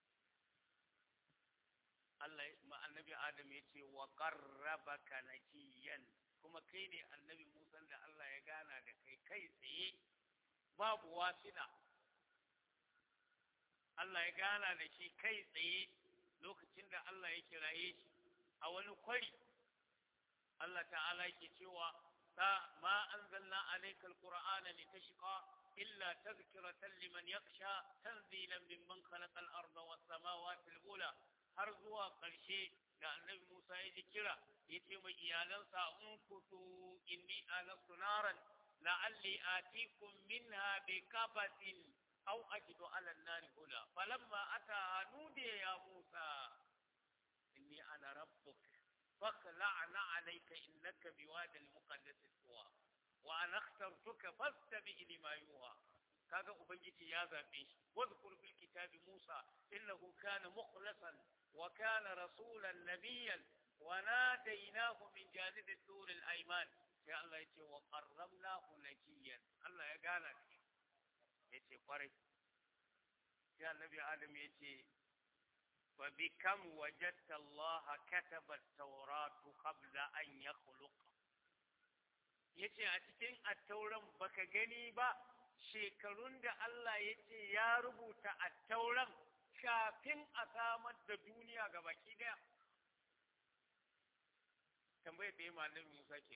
Allah ma annabi Adam yace wa qarrabaka najiyan kuma kai ne annabi Musa da Allah ya gana da kai kai tsaye babu wasina Allah ya gana da shi kai tsaye lokacin da Allah ya kiraye shi a wani kwari Allah ta'ala yake cewa ta ma anzalna alayka alqur'ana litashqa illa tadhkiratan liman yakhsha tanzilan mimman khalaqa al-arda was-samawati al-ula har zuwa ƙarshe da annabi Musa ya ji kira ya ce mai iyalansa in kutu inni anastu naran la'alli atikum minha bi kabatin aw ajidu ala an-nari huda falamma ata nudiya ya Musa inni ana rabbuk فاخلعنا عليك إنك بواد المقدس طوى وأنا اخترتك فاستمع لما يوحى kaga ubangiji ya zabe shi wadhkur fil kitabi Musa innahu kana mukhlasan wa kana rasulan nabiyyan wa nadaynahu min janib at-tur al-ayman sai Allah yace wa qarramnahu najiyan Allah ya gana shi yace kwarai sai annabi Adam yace فبكم وجدت الله كتب التوراة قبل أن يخلق yace a cikin attauran baka gani ba shekarun da Allah ya ce ya rubuta attauran kafin a samar da duniya ga baki daya tambayar da ya ma annabi Musa ke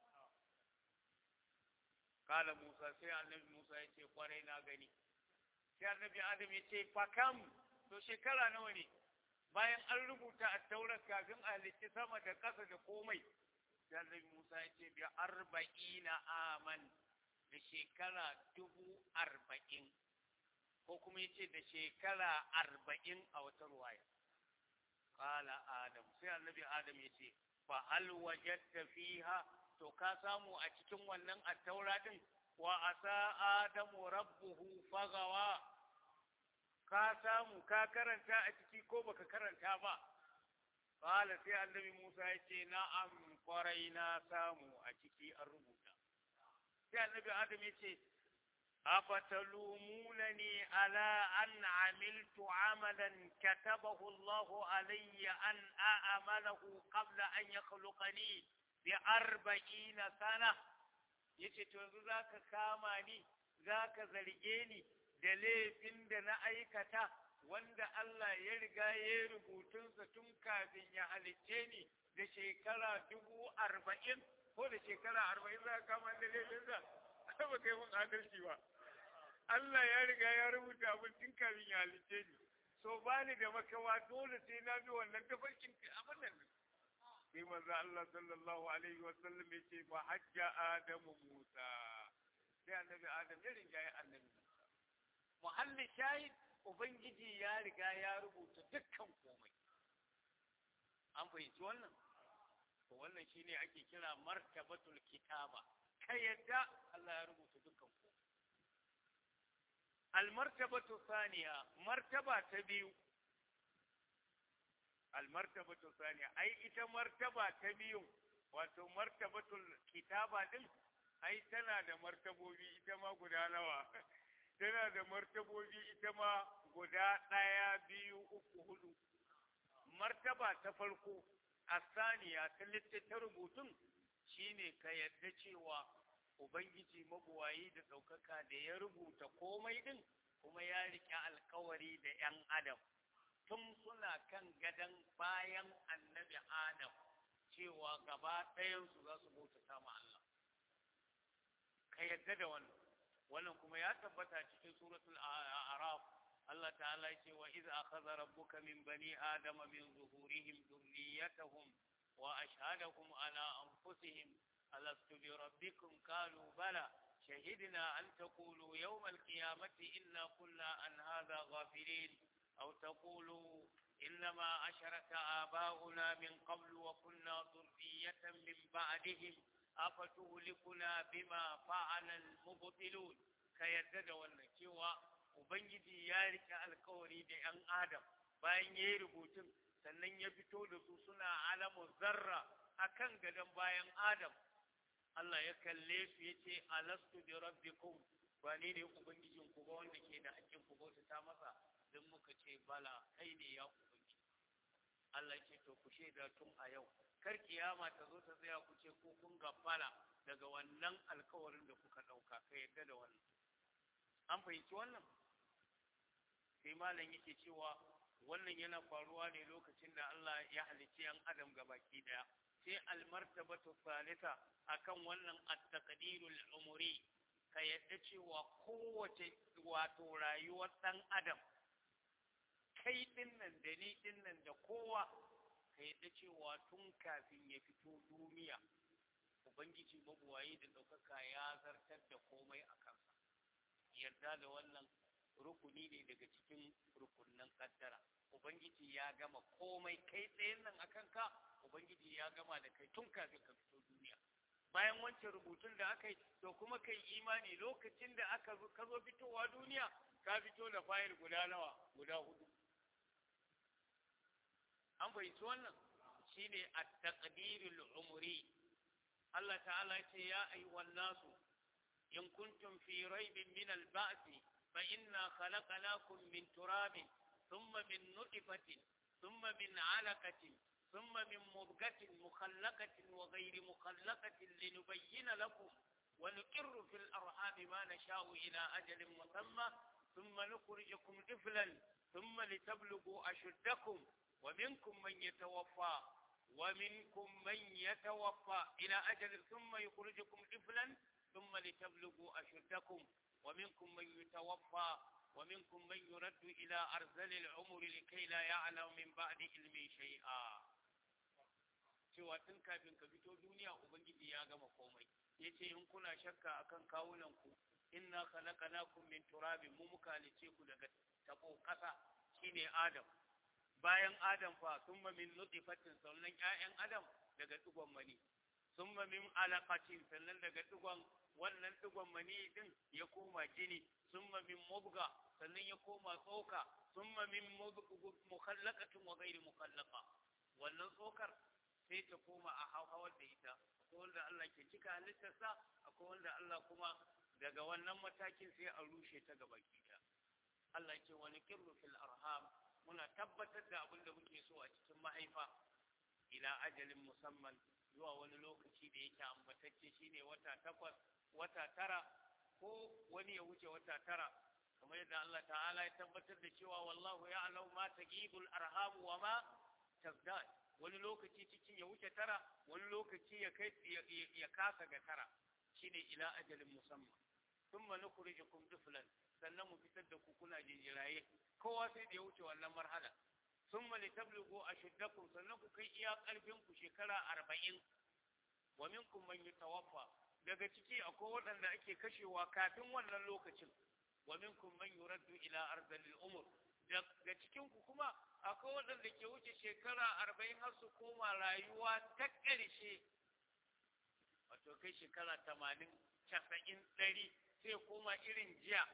kala Musa sai annabi Musa ya ce kwarai na gani sai annabi Adam ya ce fakam to shekara nawa ne bayan an rubuta a taurar kafin a halitti sama da ƙasa da komai da annabi Musa ya ce bi arba'ina aman da shekara dubu arba'in ko kuma ya ce da shekara arba'in a wata ruwaya kala adam sai annabi adam ya ce fa hal wajadta fiha to ka samu a cikin wannan attaura din wa asa adamu rabbuhu fagawa ka samu ka karanta a ciki ko baka karanta ba qala sai annabi Musa ya ce na'am kwarai na samu a ciki an rubuta sai annabi Adam ya ce afatalumunani ala an amiltu amalan katabahu Allah alayya an a'malahu qabla an yakhluqani bi arba'ina sana yace to yanzu zaka kama ni zaka zarge ni da laifin da na aikata wanda Allah ya riga ya rubutunsa tun kafin ya halicce ni da shekara dubu arba'in ko da shekara arba'in za ka kama da laifinsa ai ba kai mun adalci ba Allah ya riga ya rubuta abin tun kafin ya halicce ni so ba ni da makawa dole sai na bi wannan tafarkin abin nan sai manzo Allah sallallahu alaihi wa sallam ya ce fa hajja adamu Musa sai annabi Adam ya riga ya annabi muhallin shahid ubangiji ya riga ya rubuta dukkan komai an fahimci wannan to wannan shine ake kira martabatul kitaba ka yadda Allah ya rubuta dukkan komai almartabatu thaniya martaba ta biyu almartabatu thaniya ai ita martaba ta biyu wato martabatul kitaba din ai tana da martabobi ita ma guda nawa tana da martabobi ita ma guda ɗaya biyu uku hudu martaba ta farko a saniya ta littatta rubutun shine ka yadda cewa ubangiji mabuwayi da ɗaukaka da ya rubuta komai ɗin kuma ya riƙe alkawari da 'yan adam tun suna kan gadon bayan annabi adam cewa gaba ɗayansu za su bauta sama Allah ka yadda da wannan wannan kuma ya tabbata cikin suratul a'raf Allah ta'ala ya ce wa iz akhadha rabbuka min bani adama min zuhurihim dhurriyyatahum wa ashhadahum ala anfusihim alastu bi rabbikum qalu bala شهدنا أن تقولوا يوم القيامة إنا كنا عن هذا غافلين أو تقولوا إنما أشرك آباؤنا من قبل وكنا ذرية من بعدهم أفتهلكنا بما فعل المبطلون كيدد والنكوى Ubangiji ya rike alkawari da ‘yan Adam bayan ya yi rubutun sannan ya fito da su suna alamu zarra a kan gadon bayan Adam. Allah ya kalle su ya ce, Alastu bi rabbikum ba ne ne Ubangijinku ba wanda ke da hakkin ku bauta masa don muka ce bala kai ne ya Ubangiji. Allah ce to ku shaida tun a yau. Kar kiyama ta zo ta tsaya ku ce ko kun gafala daga wannan alkawarin da kuka ɗauka ka yadda da wannan. An fahimci wannan? sai malam yake cewa wannan yana faruwa ne lokacin da Allah ya halicci yan adam baki daya sai almartabatu salisa akan wannan at-taqdirul umri ka yadda cewa kowace wato rayuwar dan adam kai dinnan da ni dinnan da kowa ka yadda cewa tun kafin ya fito duniya ubangiji mabuwayi da ɗaukaka ya zartar da komai a kansa yarda da wannan rukuni ne daga cikin rukunnan kaddara ubangiji ya gama komai kai tsayen nan akan ka ubangiji ya gama da kai tun kafin ka fito duniya bayan wancan rubutun da aka yi to kuma kai imani lokacin da aka zo ka zo fitowa duniya ka fito da fayil guda nawa guda hudu an fahimci wannan shine at-taqdirul umri Allah ta'ala ce ya ayyuhan nasu in kuntum fi raibin min al-ba'thi فإنا خلقناكم من تراب ثم من نطفة ثم من علقة ثم من مضغة مخلقة وغير مخلقة لنبين لكم ونقر في الأرحام ما نشاء إلى أجل مسمى ثم نخرجكم طفلا ثم لتبلغوا أشدكم ومنكم من يتوفى ومنكم من يتوفى إلى أجل ثم يخرجكم طفلا ثم لتبلغوا أشدكم ومنكم من يتوفى ومنكم من يرد إلى أرذل العمر لكي لا يعلم من بعد علم شيئا cewa tun kafin ka fito duniya ubangiji ya gama komai yace in kuna shakka akan kawunan ku inna khalaqnakum min turabin mu muka halice ku daga tabo kasa shine adam bayan adam fa thumma min nutfatin sannan ƴaƴan adam daga digon mani thumma min alaqatin sannan daga digon wannan digon mani din ya koma jini summa min mubga sannan ya koma tsoka summa min mukhallaqatin wa ghairi mukhallaqa wannan tsokar sai ta koma a hawar da ita akwai wanda Allah ke cika halittarsa akwai wanda Allah kuma daga wannan matakin sai a rushe ta gaba ɗaya Allah ce wani kirru fil arham muna tabbatar da abin da muke so a cikin mahaifa ila ajalin musamman zuwa wani lokaci da yake ambatacce shine wata takwas wata tara ko wani ya wuce wata tara kamar yadda Allah ta'ala ya tabbatar da cewa wallahu ya'lamu ma taqibul arham wa ma tazdad wani lokaci cikin ya wuce tara wani lokaci ya kai ya kasa ga tara shine ila ajalin musamman thumma nukhrijukum tiflan sannan mu fitar da ku kuna jinjiraye kowa sai da ya wuce wannan marhala thumma litablugu ashuddakum sannan ku kai iya karfin ku shekara arba'in wa minkum man yatawaffa daga ciki akwai waɗanda ake kashewa kafin wannan lokacin wa minkum man yuraddu ila arzalil umur daga cikin ku kuma akwai waɗanda ke wuce shekara arba'in har su koma rayuwa ta ƙarshe wato kai shekara tamanin casa'in ɗari sai koma irin jiya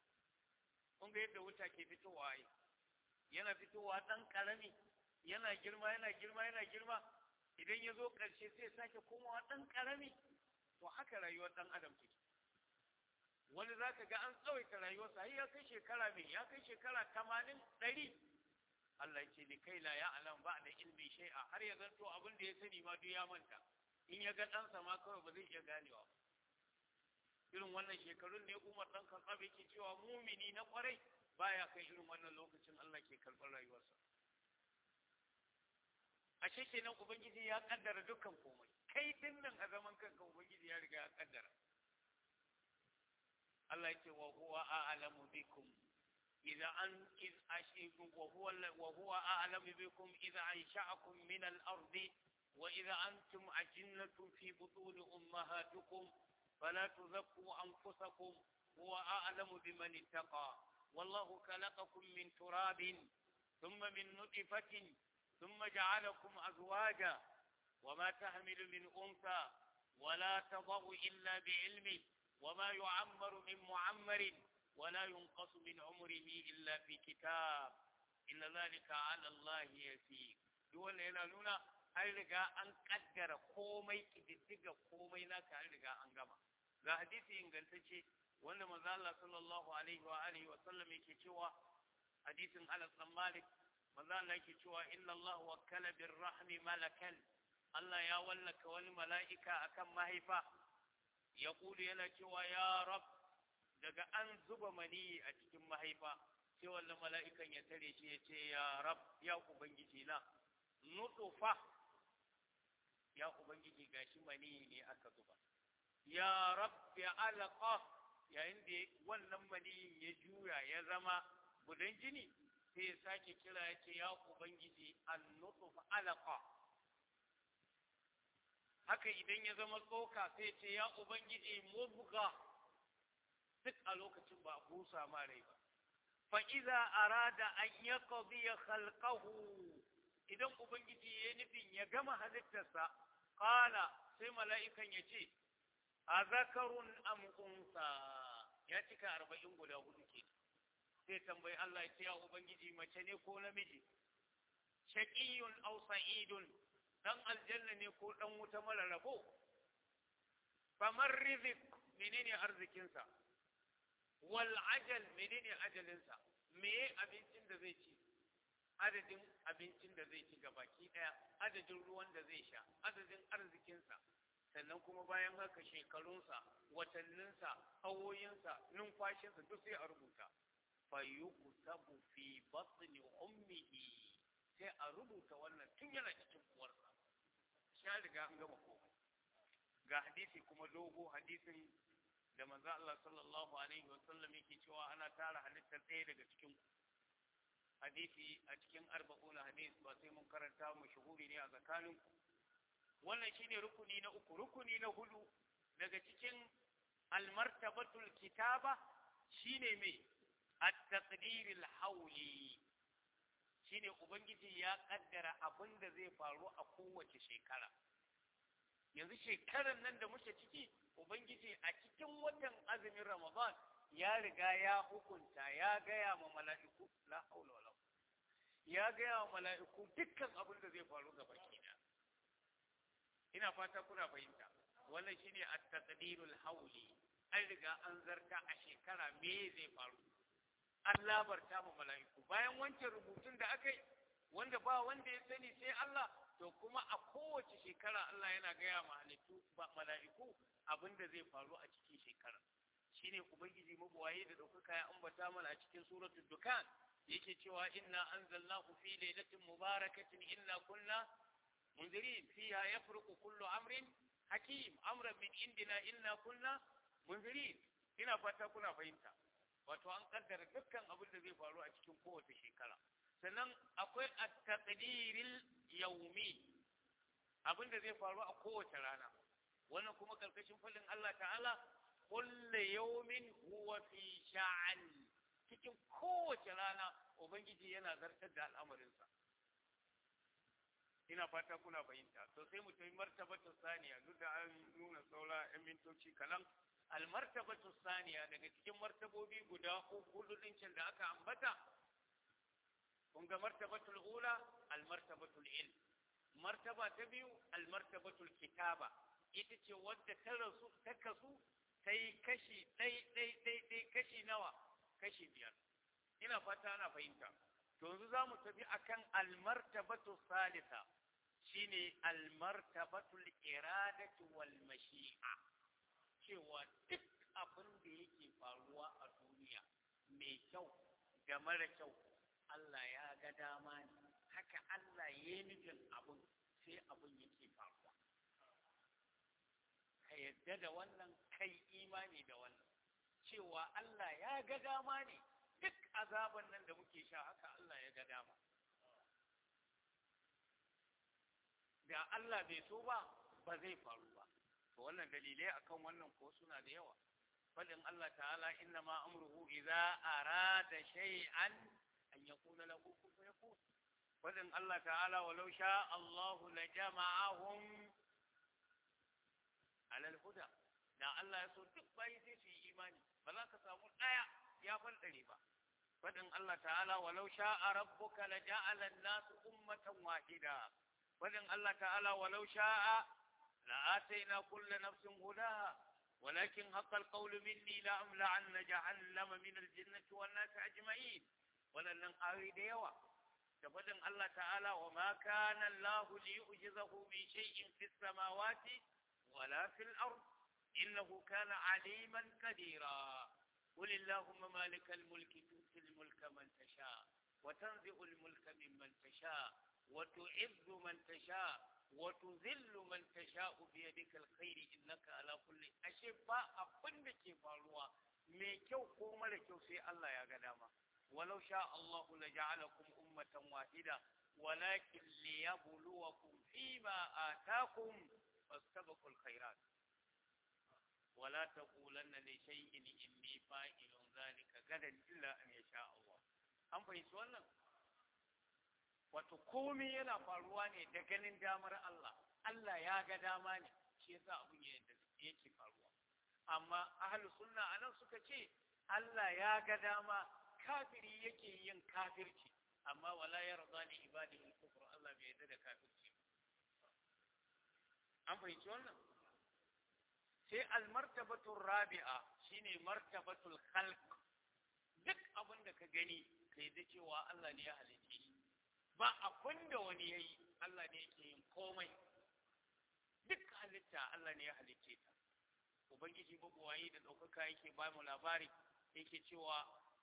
kun ga yadda wuta ke fitowa yi yana fitowa ɗan ƙarami yana girma yana girma yana girma idan ya zo ƙarshe sai sake komawa ɗan ƙarami to haka rayuwar ɗan adam take wani za ka ga an tsawaita rayuwarsa har ya kai shekara mai ya kai shekara tamanin ɗari Allah ce ni kai la ya alam ba da ilmi shay'a har ya zanto abin da ya sani ma duk ya manta in ya ga ɗansa ma kawai ba zai iya ganewa irin wannan shekarun ne Umar ɗan Khattab yake cewa mumini na kwarai baya kai irin wannan lokacin Allah ke karɓar rayuwarsa ashe kenan ubangiji ya kaddara dukkan komai kai din nan a zaman kanka ubangiji ya riga ya kaddara Allah yake wa huwa a'lamu bikum idza an iz ashikum wa huwa wa huwa a'lamu bikum idza ansha'akum min al-ardi wa idza antum ajinnatun fi butun ummahatikum fala tuzakku anfusakum huwa a'lamu biman ittaqa wallahu khalaqakum min turabin thumma min nutfatin ثم جعلكم أزواجا وما تحمل من أنثى ولا تضع إلا بعلمه وما يعمر من معمر ولا ينقص من عمره إلا في كتاب إن ذلك على الله يسير دول هنا نونا an riga an kaddara komai kididdiga komai naka an riga an gama ga hadisi ingantacce wanda manzo Allah sallallahu alaihi wa alihi wa sallam yake cewa hadisin Anas bin Malik manzo Allah yake cewa inna Allah wakkala bir rahmi malakan Allah ya wallaka wani mala'ika akan mahaifa ya kulu yana cewa ya rab daga an zuba mani a cikin mahaifa sai wannan mala'ikan ya tare shi ya ce ya rab ya ubangiji na nutufa ya ubangiji gashi mani ne aka zuba ya rab ya alaqa yayin da wannan mani ya juya ya zama gudan jini sai ya sake kira ya ce ya ubangiji an nutufa alaqa haka idan ya zama tsoka sai ce ya ubangiji mubga duk a lokacin ba a busa ma rai ba fa iza arada an yaqdi khalqahu idan ubangiji ya nufin ya gama halittarsa qala sai mala'ikan ya ce a zakarun am unsa ya cika arba'in guda hudu ke sai tambayi Allah ya ce ya ubangiji mace ne ko namiji shaqiyun aw sa'idun dan aljanna ne ko dan wuta mara rabo famar rizik menene arzikinsa wal ajal menene ajalinsa meye abincin da zai ci adadin abincin da zai ci gabaki daya adadin ruwan da zai sha adadin arzikinsa sannan kuma bayan haka shekarunsa watanninsa awoyinsa numfashinsa duk sai a rubuta fayuktabu fi batni ummihi sai a rubuta wannan tun yana cikin uwarsa sha riga an gama komai ga hadisi kuma dogo hadisin da manzo Allah sallallahu alaihi wasallam yake cewa ana tara halittar ɗaya daga cikin hadisi a cikin arba'un hadis ba sai mun karanta mu shuhuri ne a tsakanin ku wannan shine rukuni na uku rukuni na hudu daga cikin almartabatul kitaba shine me at-taqdir al-hawli shine ubangiji ya kaddara abin da zai faru a kowace shekara yanzu shekarar nan da muke ciki ubangiji a cikin watan azumin ramadan ya riga ya hukunta ya gaya ma mala'iku la haula wala ya gaya wa mala'iku dukkan abin da zai faru ga baki da ina fata kuna fahimta wannan shine at-taqdirul hawli an riga an zarta a shekara me zai faru an labarta ma mala'iku bayan wancan rubutun da aka yi wanda ba wanda ya sani sai Allah to kuma a kowace shekara Allah yana gaya ma halittu ba mala'iku abin da zai faru a cikin shekara shine ubangiji mabuwaye da ɗaukaka ya ambata mana a cikin suratul dukan yake cewa inna anzalnahu fi lailatin mubarakatin inna kunna munzirin fiha yafruqu kullu amrin hakim amran min indina inna kunna munzirin ina fata kuna fahimta wato an kaddara dukkan abin da zai faru a cikin kowace shekara sannan akwai at-taqdiril yawmi abin da zai faru a kowace rana wannan kuma karkashin fallin Allah ta'ala kullu yawmin huwa fi sha'an cikin kowace rana ubangiji yana zartar da al'amarinsa ina fata kuna fahimta to sai mu tafi martabatu saniya duk da an nuna saura yan mintoci kalan almartabatu saniya daga cikin martabobi guda hudu ɗincin da aka ambata kun ga martabatul ula almartabatul ilm martaba ta biyu almartabatul kitaba ita ce wadda ta rasu ta kasu ta yi kashi ɗai ɗai ɗai ɗai kashi nawa kashi biyar ina fata ana fahimta to yanzu za mu tafi akan almartabatu salisa shine almartabatul iradatu wal mashi'a cewa duk abin da yake faruwa a duniya mai kyau da mara kyau Allah ya ga dama ne haka Allah ya yi nufin abin sai abin yake faruwa ka yadda da wannan kai imani da wannan cewa Allah ya ga dama ne duk azaban nan da muke sha haka Allah ya ga dama da Allah bai so ba ba zai faru ba to wannan dalilai akan wannan ko suna da yawa fadin Allah ta'ala inna ma amruhu idza arada shay'an an yaqula lahu kun fayakun fadin Allah ta'ala walau sha Allahu la jama'ahum ala al-huda da Allah ya so duk bayi sai su yi imani ba za ka samu daya ya faldare ba fadin Allah ta'ala walau sha'a rabbuka la ja'ala an-nasu ummatan wahida fadin Allah ta'ala walau sha'a la atayna kulla nafsin hudaha ولكن حق القول مني لأملأن جهنم من الجنة والناس أجمعين ولن آوي ديوا تفضل الله تعالى وما كان الله ليعجزه من شيء في السماوات ولا في الأرض إنه كان عليما قديرا قل اللهم مالك الملك تؤتي الملك من تشاء وتنزع الملك ممن تشاء وتعز من تشاء وتذل من تشاء بيدك الخير إنك على كل أشفاء أبن ke faruwa mai kyau ko mara kyau sai Allah ya ga dama walau sha Allah la ja'alakum ummatan wahida walakin liyabluwakum fima atakum fastabiqul khairat ولا تقولن لشيء إني فاعل ذلك غدا إلا أن يشاء الله an fahimci wannan wato komai yana faruwa ne da ganin damar Allah Allah ya ga dama ne shi yasa abun yake faruwa amma ahlus sunna anan suka ce Allah ya ga dama kafiri yake yin kafirci amma wala yarda li ibadihi kufr Allah bai yarda da kafirci an fahimci wannan sai almartabatu rabi'a shine martabatul khalq duk abin da ka gani kai da cewa Allah ne ya halice shi ba abin da wani yayi Allah ne yake yin komai duk halitta Allah ne ya halice ta ubangiji babuwayi da ɗaukaka yake ba mu labari yake cewa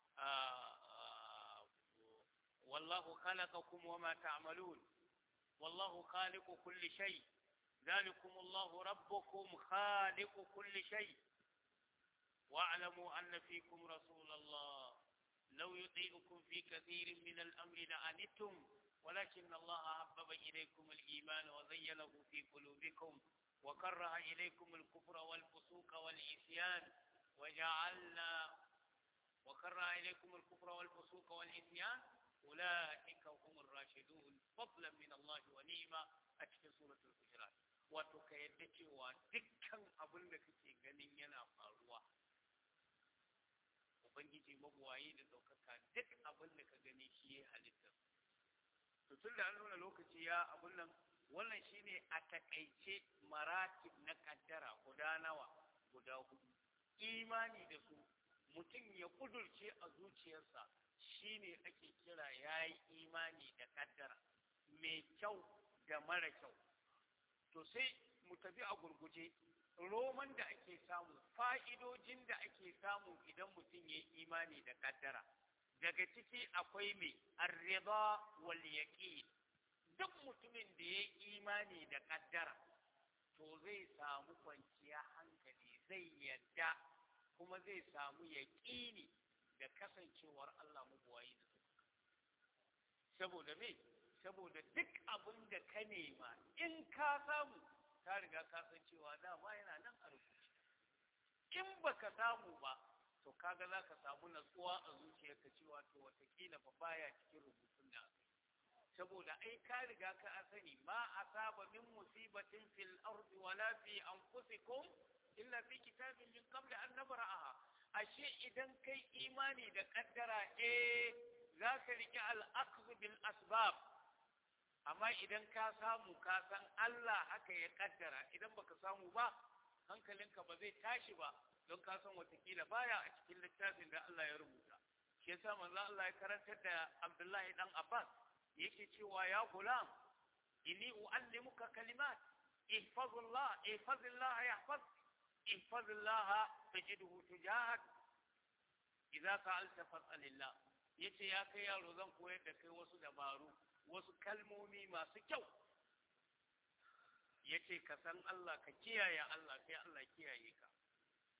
wallahu khalaqakum wama ta'malun wallahu khaliqu kulli shay ذلكم الله ربكم خالق كل شيء واعلموا أن فيكم رسول الله لو يطيعكم في كثير من الأمر لعنتم ولكن الله حبب إليكم الإيمان وزينه في قلوبكم وكره إليكم الكفر والفسوق والعصيان وجعلنا وكره إليكم الكفر والفسوق والعصيان أولئك هم الراشدون فضلا من الله ونعمة أتكن سورة الحجرات wato ka yadda cewa dukkan abin da kake ganin yana faruwa ubangiji mabuwayi da ɗaukaka duk abin da ka gani shi ya halitta to tun da an nuna lokaci ya abin nan wannan shine a takaice maratib na kaddara guda nawa guda hudu imani da su mutum ya kudurce a zuciyarsa shine ake kira yayi imani da kaddara mai kyau da mara kyau to sai mu tafi a gurguje roman da ake samu fa'idojin da ake samu idan mutum ya imani da kaddara daga ciki akwai mai arriba wal yaqin duk mutumin da ya imani da kaddara to zai samu kwanciya hankali zai yadda kuma zai samu yaƙini da kasancewar Allah mabuwayi da saboda me saboda duk abin da ka nema in ka samu ka riga ka san cewa dama yana nan a rubuce in baka samu ba to kaga za ka samu natsuwa a zuciyarka cewa to watakila ba baya cikin rubutun da aka saboda ai ka riga ka sani ma asaba min musibatin fil ardi wala fi anfusikum illa fi kitabin min qabl an nabra'aha ashe idan kai imani da kaddara eh za ka riƙe al'akzu bil asbab amma idan ka samu ka san Allah haka ya kaddara idan baka samu ba hankalinka ba zai tashi ba don ka san watakila baya a cikin littafin da Allah ya rubuta shi yasa manzo Allah ya karantar da Abdullahi dan Abbas yake cewa ya gulam inni uallimuka kalimat ihfazullah ihfazillah yahfaz ihfazillah tajidhu tujahak idza sa'alta fas'alillah yace ya kai yaro zan koyar da kai wasu dabaru wasu kalmomi masu kyau yace ka san Allah ka kiyaye Allah sai Allah kiyaye ka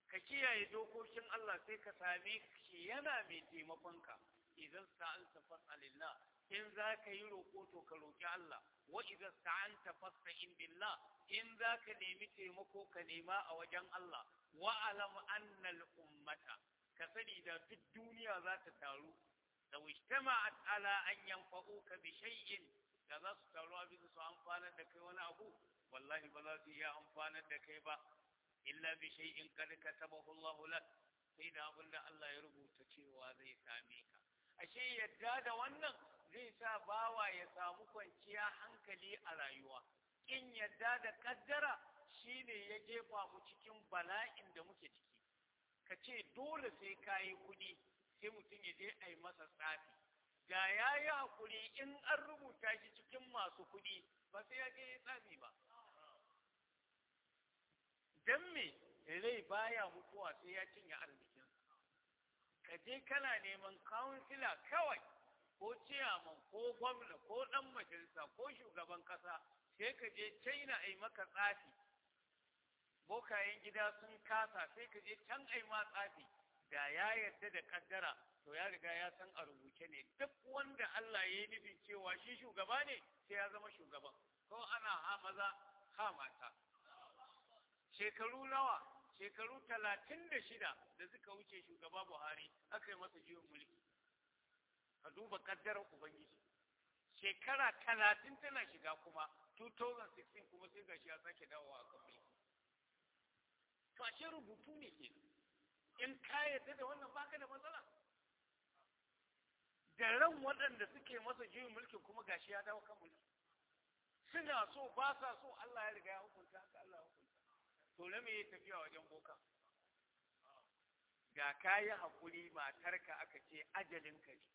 ka kiyaye dokokin Allah sai ka same shi yana mai taimakonka idan sa'alta fas'alillah in za ka yi roƙo to ka roƙi Allah wa idan sta'anta fasta'in billah in za ka nemi taimako ka nema a wajen Allah wa alam annal ummata ka sani da duk duniya za ta taru da ijtama'at ala an yanfa'uka bi shay'in da za su taru abin su amfanar da kai wani abu wallahi ba za su iya amfanar da kai ba illa bi shay'in kad katabahu Allah lak sai da abin da Allah ya rubuta cewa zai same ka ashe yadda da wannan zai sa bawa ya samu kwanciya hankali a rayuwa in yadda da kaddara shine ya jefa mu cikin bala'in da muke ciki ka ce dole sai ka yi kuɗi sai mutum ya je a yi masa tsafi da ya yi haƙuri in an rubuta shi cikin masu kuɗi ba sai ya je ya tsafi ba don me rai baya mutuwa sai ya cinye arzikinsa ka je kana neman kawunsila kawai ko ciyaman ko gwamna ko ɗan majalisa ko shugaban ƙasa sai ka je china a yi maka tsafi bokayen gida sun kasa sai ka je can a yi ma tsafi da ya yarda da kaddara to ya riga ya san a rubuce ne duk wanda Allah ya yi nufin cewa shi shugaba ne sai ya zama shugaban ko ana ha maza ha mata shekaru nawa shekaru talatin da shida da suka wuce shugaba Buhari aka yi masa jiwon mulki ka duba kaddarar ubangiji shekara talatin tana shiga kuma 2016 kuma sai gashi ya sake dawowa a kan mulki to ashe rubutu ne ke in ka yarda da wannan baka da matsala da ran waɗanda suke masa juyin mulkin kuma gashi ya dawo kan mulki suna so ba sa so Allah ya riga ya hukunta haka Allah ya hukunta to na me ya tafiya wajen boka ga kayi hakuri matarka aka ce ajalinka ne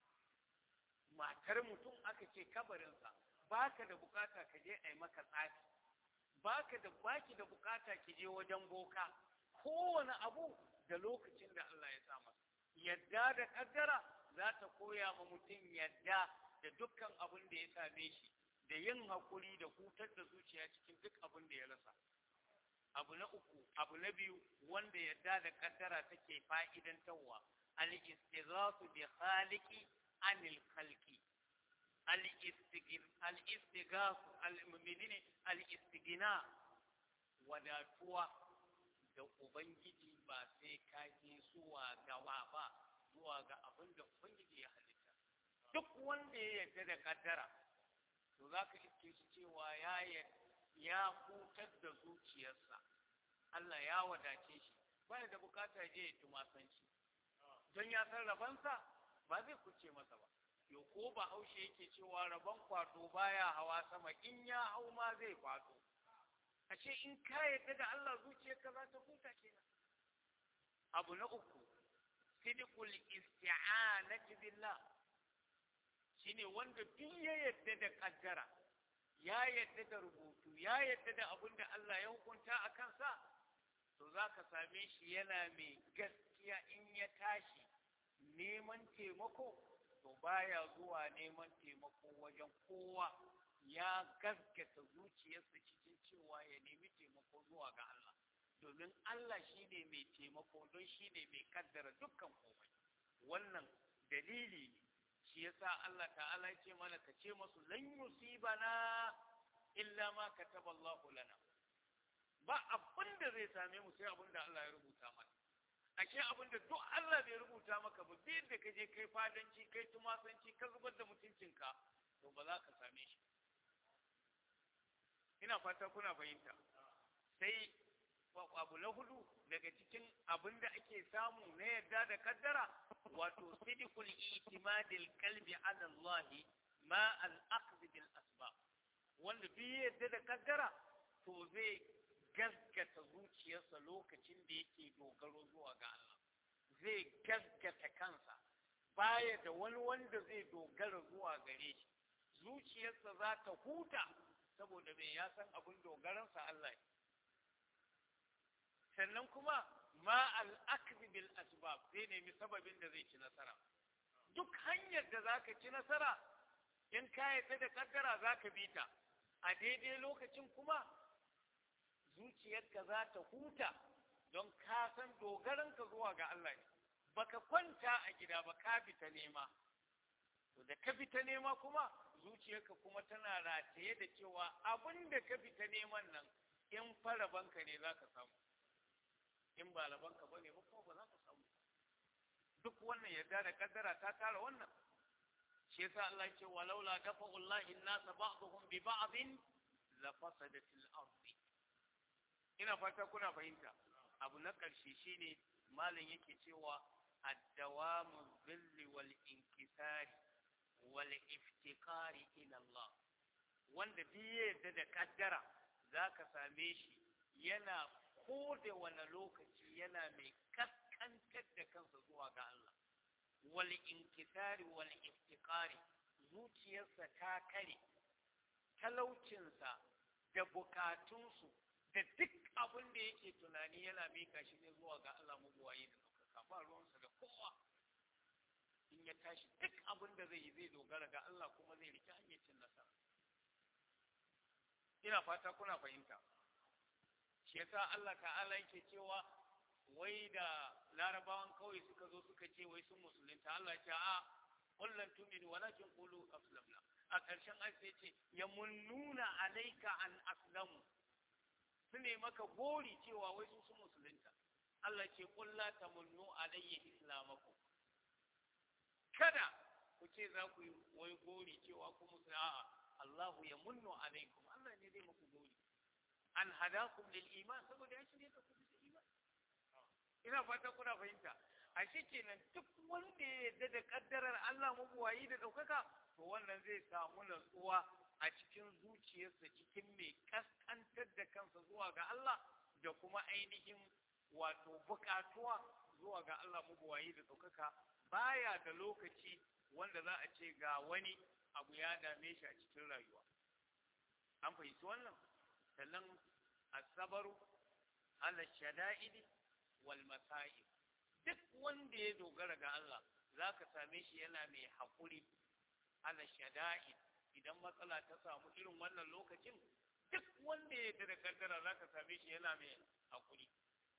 matar mutum aka ce kabarinsa baka da bukata ka je a yi maka tsafi baka da baki da bukata ki je wajen boka kowane abu da lokacin da Allah ya sa masa yadda da kaddara za ta koya ma mutum yadda da dukkan abin da ya same shi da yin hakuri da hutar da zuciya cikin duk abin da ya rasa abu na uku abu na biyu wanda yadda da kaddara take fa'idantarwa al-istighathu bi khaliqi anil khalqi al-istighathu al-menene al-istighna wadatuwa da ubangiji ba sai ka je zuwa gawa ba zuwa ga abin da ubangiji ya halitta duk wanda ya yarda da kaddara to za ka iske shi cewa ya ya hutar da zuciyarsa Allah ya wadace shi ba da bukata je ya tumasanci don ya san rabansa ba zai kuce masa ba yo ko ba haushe yake cewa rabon kwato baya hawa sama in ya hau ma zai kwato ashe in ka yarda da Allah zuciyarka za ta huta kenan abu na uku sidqul isti'anati billah shine wanda duk ya yarda da kaddara ya yarda da rubutu ya yarda da abin da Allah ya hukunta a kansa to za ka same shi yana mai gaskiya in ya tashi neman taimako to baya zuwa neman taimako wajen kowa ya gaskata zuciyarsa cikin cewa ya nemi taimako zuwa ga Allah domin Allah shi ne mai taimako don shi ne mai kaddara dukkan komai wannan dalili ne shi yasa Allah ta'ala ce mana ka ce masu lan yusibana illa ma kataba Allah lana ba abin da zai same mu sai abin da Allah ya rubuta mana ashe abin da duk Allah bai rubuta maka ba bai da ka je kai fadanci kai tumasanci ka zubar da mutuncinka to ba za ka same shi ina fata kuna fahimta sai abu na hudu daga cikin abin da ake samu na yadda da kaddara wato sidikul itimadil qalbi ala Allah ma al aqd bil asbab wanda bi yadda da kaddara to zai gaskata zuciyarsa lokacin da yake dogaro zuwa ga Allah zai gaskata kansa baya da wani wanda zai dogara zuwa gare shi zuciyarsa za ta huta saboda bai ya san abin dogaransa Allah ne sannan kuma ma al'akzi bil asbab zai nemi sababin da zai ci nasara duk hanyar da za ka ci nasara in ka yadda da kaddara za ka bi ta a daidai lokacin kuma zuciyarka za ta huta don ka san dogaranka zuwa ga Allah ne baka kwanta a gida ba ka fita nema to da ka fita nema kuma zuciyarka kuma tana rataye da cewa abin da ka fita neman nan in fara banka ne za ka samu in ba labanka ba ne ba kuma ba za ka samu duk wannan yarda da kaddara ta tara wannan shi yasa Allah ce walaula dafa'ullahi an-nasa ba'dhum bi ba'dhin la fasadatil ardi ina fata kuna fahimta abu na ƙarshe shine malam yake cewa ad-dawamu dhilli wal inkisari wal iftikari ila Allah wanda biye yadda da kaddara zaka same shi yana ko da wani lokaci yana mai kaskantar da kansa zuwa ga Allah wal inkisari wal iftikari zuciyarsa ta kare talaucinsa da bukatunsu da duk abin da yake tunani yana mika shi ne zuwa ga Allah mabuwaye da ɗaukaka ba ruwansa da kowa in ya tashi duk abin da zai yi zai dogara ga Allah kuma zai rike hanyar cin nasara ina fata kuna fahimta shi yasa Allah ta'ala yake cewa wai da larabawan kawai suka zo suka ce wai sun musulunta Allah ya ce a kullum tuminu walakin qulu aslamna a ƙarshen ayat sai ce yamunnuna alayka an aslamu su ne maka gori cewa wai su sun musulunta Allah ce qul la tamunnu alayya islamakum kada ku ce za ku yi wai gori cewa ku musulunta a'a Allahu yamunnu alaykum Allah ne zai muku gori an hadakum lil iman saboda ya shirye ka ku bisa iman ina fata kuna fahimta a shi kenan duk wanda ya yarda da kaddarar Allah mabuwayi da ɗaukaka to wannan zai samu natsuwa a cikin zuciyarsa cikin mai kaskantar da kansa zuwa ga Allah da kuma ainihin wato bukatuwa zuwa ga Allah mabuwayi da ɗaukaka baya da lokaci wanda za a ce ga wani abu ya dame shi a cikin rayuwa an fahimci wannan sannan asabaru ala shada'idi wal masa'ib duk wanda ya dogara ga Allah za ka same shi yana mai haƙuri ala shada'id idan matsala ta samu irin wannan lokacin duk wanda ya da kaddara za ka same shi yana mai haƙuri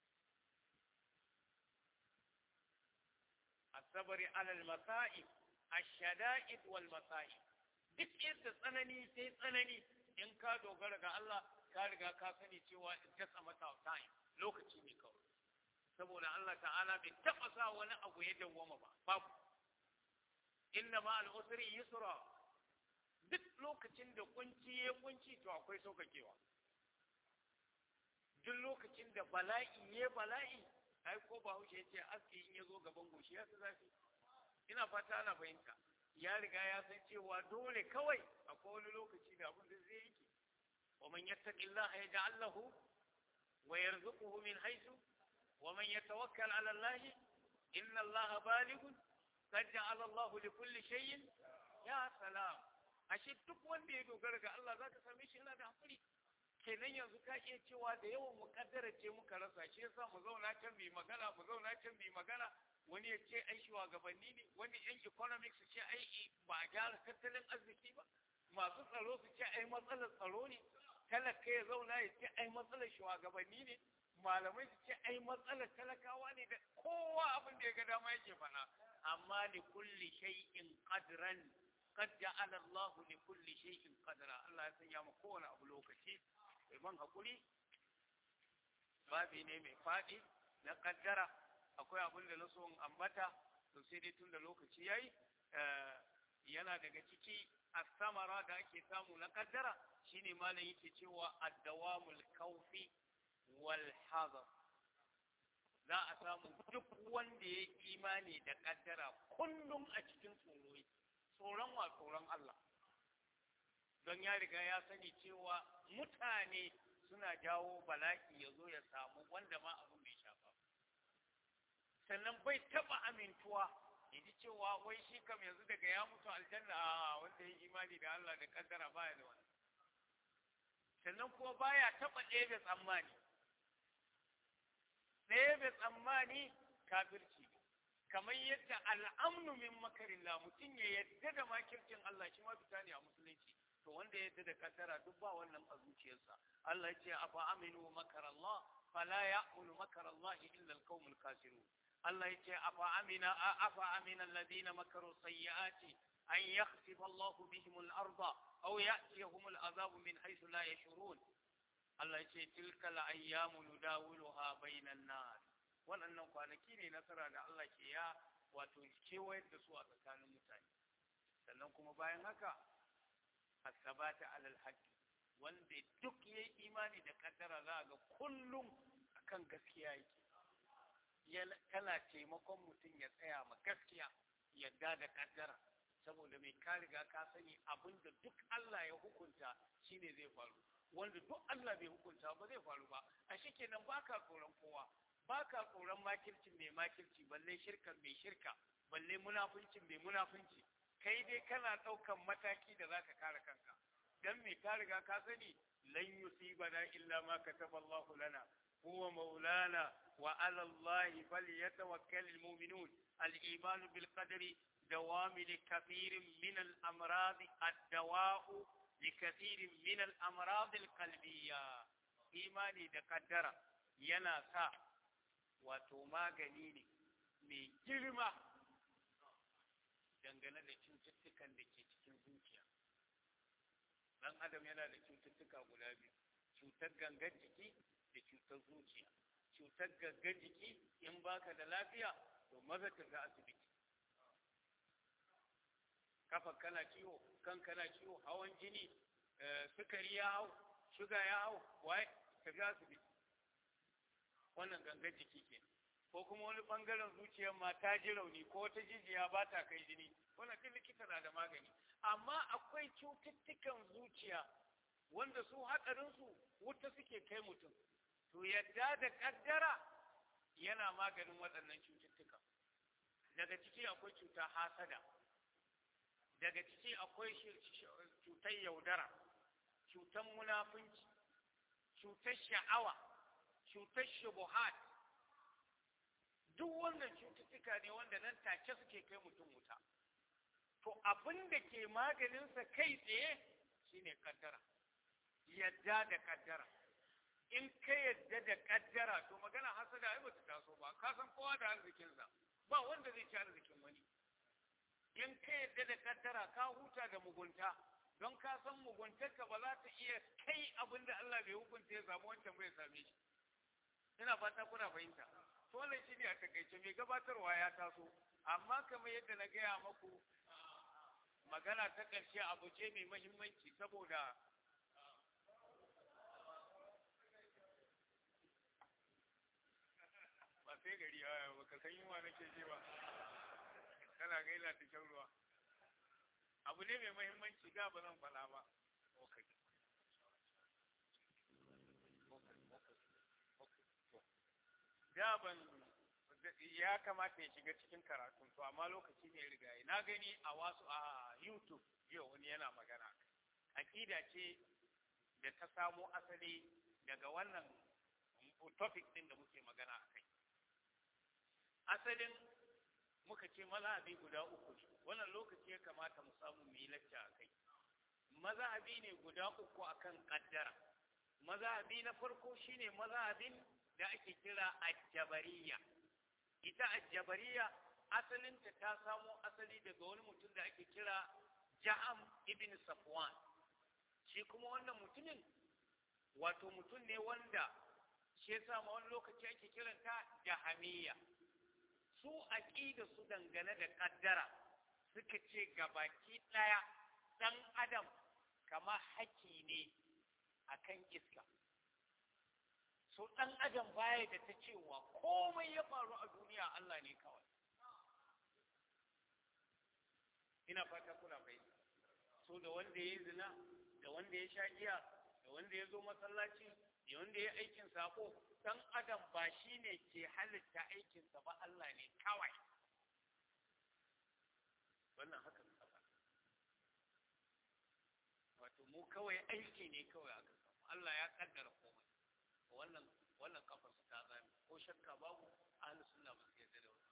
asabari alal masa'ib ashada'id wal masa'ib duk yadda tsanani sai tsanani in ka dogara ga Allah ka riga ka sani cewa just a matter of time lokaci ne kawai saboda Allah ta'ala bai taɓa sa wani abu ya dawwama ba babu inna ma al'usri yusra duk lokacin da kunci ya kunci to akwai saukakewa duk lokacin da bala'i ya bala'i ai ko ba haushe yace aski in ya zo gaban goshi ya zafi ina fata ana fahimta ya riga ya san cewa dole kawai akwai wani lokaci da abin da zai yake ومن يتق الله يجعل له ويرزقه من حيث ومن يتوكل على الله إن الله بالغ قد جعل الله لكل شيء يا سلام ashe duk wanda ya dogara ga Allah zaka same shi yana da hakuri kenan yanzu ka iya cewa da yawan mukaddara ce muka rasa shi yasa mu zauna can bi magana mu zauna can bi magana wani ya ce ai shugabanni ne wani yan economics su ce ai ba a gyara tattalin arziki ba masu tsaro su ce ai matsalar tsaro ne talaka ya zauna ya ce ai matsalar shugabanni ne malamai su ce ai matsalar talakawa ne da kowa abin da ya ga dama yake fana amma li kulli shay'in qadran qad ja'ala Allah li kulli shay'in qadra Allah ya sanya mu kowane abu lokaci mai man hakuri babi ne mai fadi na kaddara akwai abin da na so in ambata to sai dai tun da lokaci yayi yana daga ciki asamara da ake samu na kaddara shine malam yake cewa addawamul kaufi wal hazar za a samu duk wanda ya imani da kaddara kullum a cikin tsoro tsoron wa tsoron Allah don ya riga ya sani cewa mutane suna jawo bala'i ya zo ya samu wanda ma abin bai shafa sannan bai taba amintuwa ji cewa wai shi kam yanzu daga ya mutu aljanna a wanda ya imani da Allah da kaddara baya da wani sannan kuma baya taba ɗebe tsammani ɗebe tsammani kafirci kamar yadda al'amnu min makarillah mutum ya yadda da makircin Allah shi ma fita ne a musulunci to wanda ya da kaddara duk ba wannan a zuciyarsa Allah ya ce afa aminu makarallah fala ya'munu makarallah illa alqaumul kafirun Allah ya ce afa amina afa amina alladhina makaru sayyiati an yakhsifa Allahu bihim al-arda aw ya'tiyahum al-azab min haythu la yashurun Allah ya ce tilka al-ayyamu nudawiluha bainan nas waɗannan kwanaki ne nasara da Allah ke ya wato kewayar da su a tsakanin mutane sannan kuma bayan haka asabata alal haqqi wanda duk yayi imani da kaddara za ga kullum akan gaskiya yake kana taimakon mutum ya tsaya ma gaskiya yadda da kaddara saboda mai ka riga ka sani abinda duk Allah ya hukunta shine zai faru wanda duk Allah bai hukunta ba zai faru ba a kenan baka tsoron kowa baka tsoron makircin mai makirci balle shirkan mai shirka balle munafuncin mai munafunci kai dai kana ɗaukan mataki da zaka kare kanka dan me ka riga ka sani lan yusibana illa ma kataballahu lana huwa maulana wa ala Allah falyatawakkalul mu'minun al-iman bil qadri دوام لكثير من الأمراض الدواء لكثير من الأمراض القلبية إيماني da kaddara yana sa wato magani ne mai girma dangane da cututtukan da ke cikin zuciya dan adam yana da cututtuka guda biyu cutar gangan jiki da cutar zuciya cutar gangan jiki in baka da lafiya to maza ka ga asibiti kafa kana ciwo kan kana ciwo hawan jini sukari ya hau shuga ya hau wai ka ga asibiti wannan gangan jiki ke ko kuma wani bangaren zuciyar ma ta ji rauni ko wata jijiya ba ta kai jini wannan duk likita na da magani amma akwai cututtukan zuciya wanda su hatsarinsu wuta suke kai mutum to yadda da kaddara yana maganin waɗannan cututtuka daga ciki akwai cuta hasada daga ciki akwai cutar yaudara cutar munafunci cutar sha'awa cutar shubuhat duk wannan cututtuka ne wanda nan take suke kai mutum wuta to abin da ke maganinsa kai tsaye shine kaddara yadda da kaddara in ka yadda da kaddara to magana hasada ai bata taso ba ka san kowa da arzikinsa ba wanda zai ci arzikin wani in ka yadda da kaddara ka huta da mugunta don ka san muguntarka ba za ta iya kai abin da Allah bai hukunta ya samu wancan bai same shi ina fata kuna fahimta to wannan shine a takaice mai gabatarwa ya taso amma kamar yadda na gaya maku magana ta ƙarshe abu ce mai mahimmanci saboda ba sai gari ya ba ka san yunwa nake ji ba kana ga ina ta ruwa abu ne mai mahimmanci da ba zan faɗa ba da ban ya kamata ya shiga cikin karatun to amma lokaci ne riga na gani a wasu a YouTube yau wani yana magana akida ce da ta samo asali daga wannan topic din da muke magana a kai asalin muka ce mazhabi guda uku ne wannan lokaci ya kamata mu samu mu yi lacca a kai mazhabi ne guda uku akan kaddara mazhabi na farko shine mazhabin da ake kira ajabariya ita ajabariya asalinta ta samo asali daga wani mutum da ake kira ja'am ibn safwan shi kuma wannan mutumin wato mutum ne wanda shi yasa ma wani lokaci ake kiranta jahamiya su aqida su dangane da kaddara suka ce gabaki daya dan adam kama haki ne akan iska so ɗan adam baya da ta cewa komai ya faru a duniya Allah ne kawai ina fata kuna fahimta so da wanda ya zina da wanda ya sha giya da wanda ya zo masallaci da wanda ya aikin sako ɗan adam ba shi ne ke halitta aikinsa ba Allah ne kawai wannan haka suka faɗa wato mu kawai aiki ne kawai aka samu Allah ya kaddara komai wannan wannan kafar su ta zame ko shakka babu ahlus sunna ba su yarda da wannan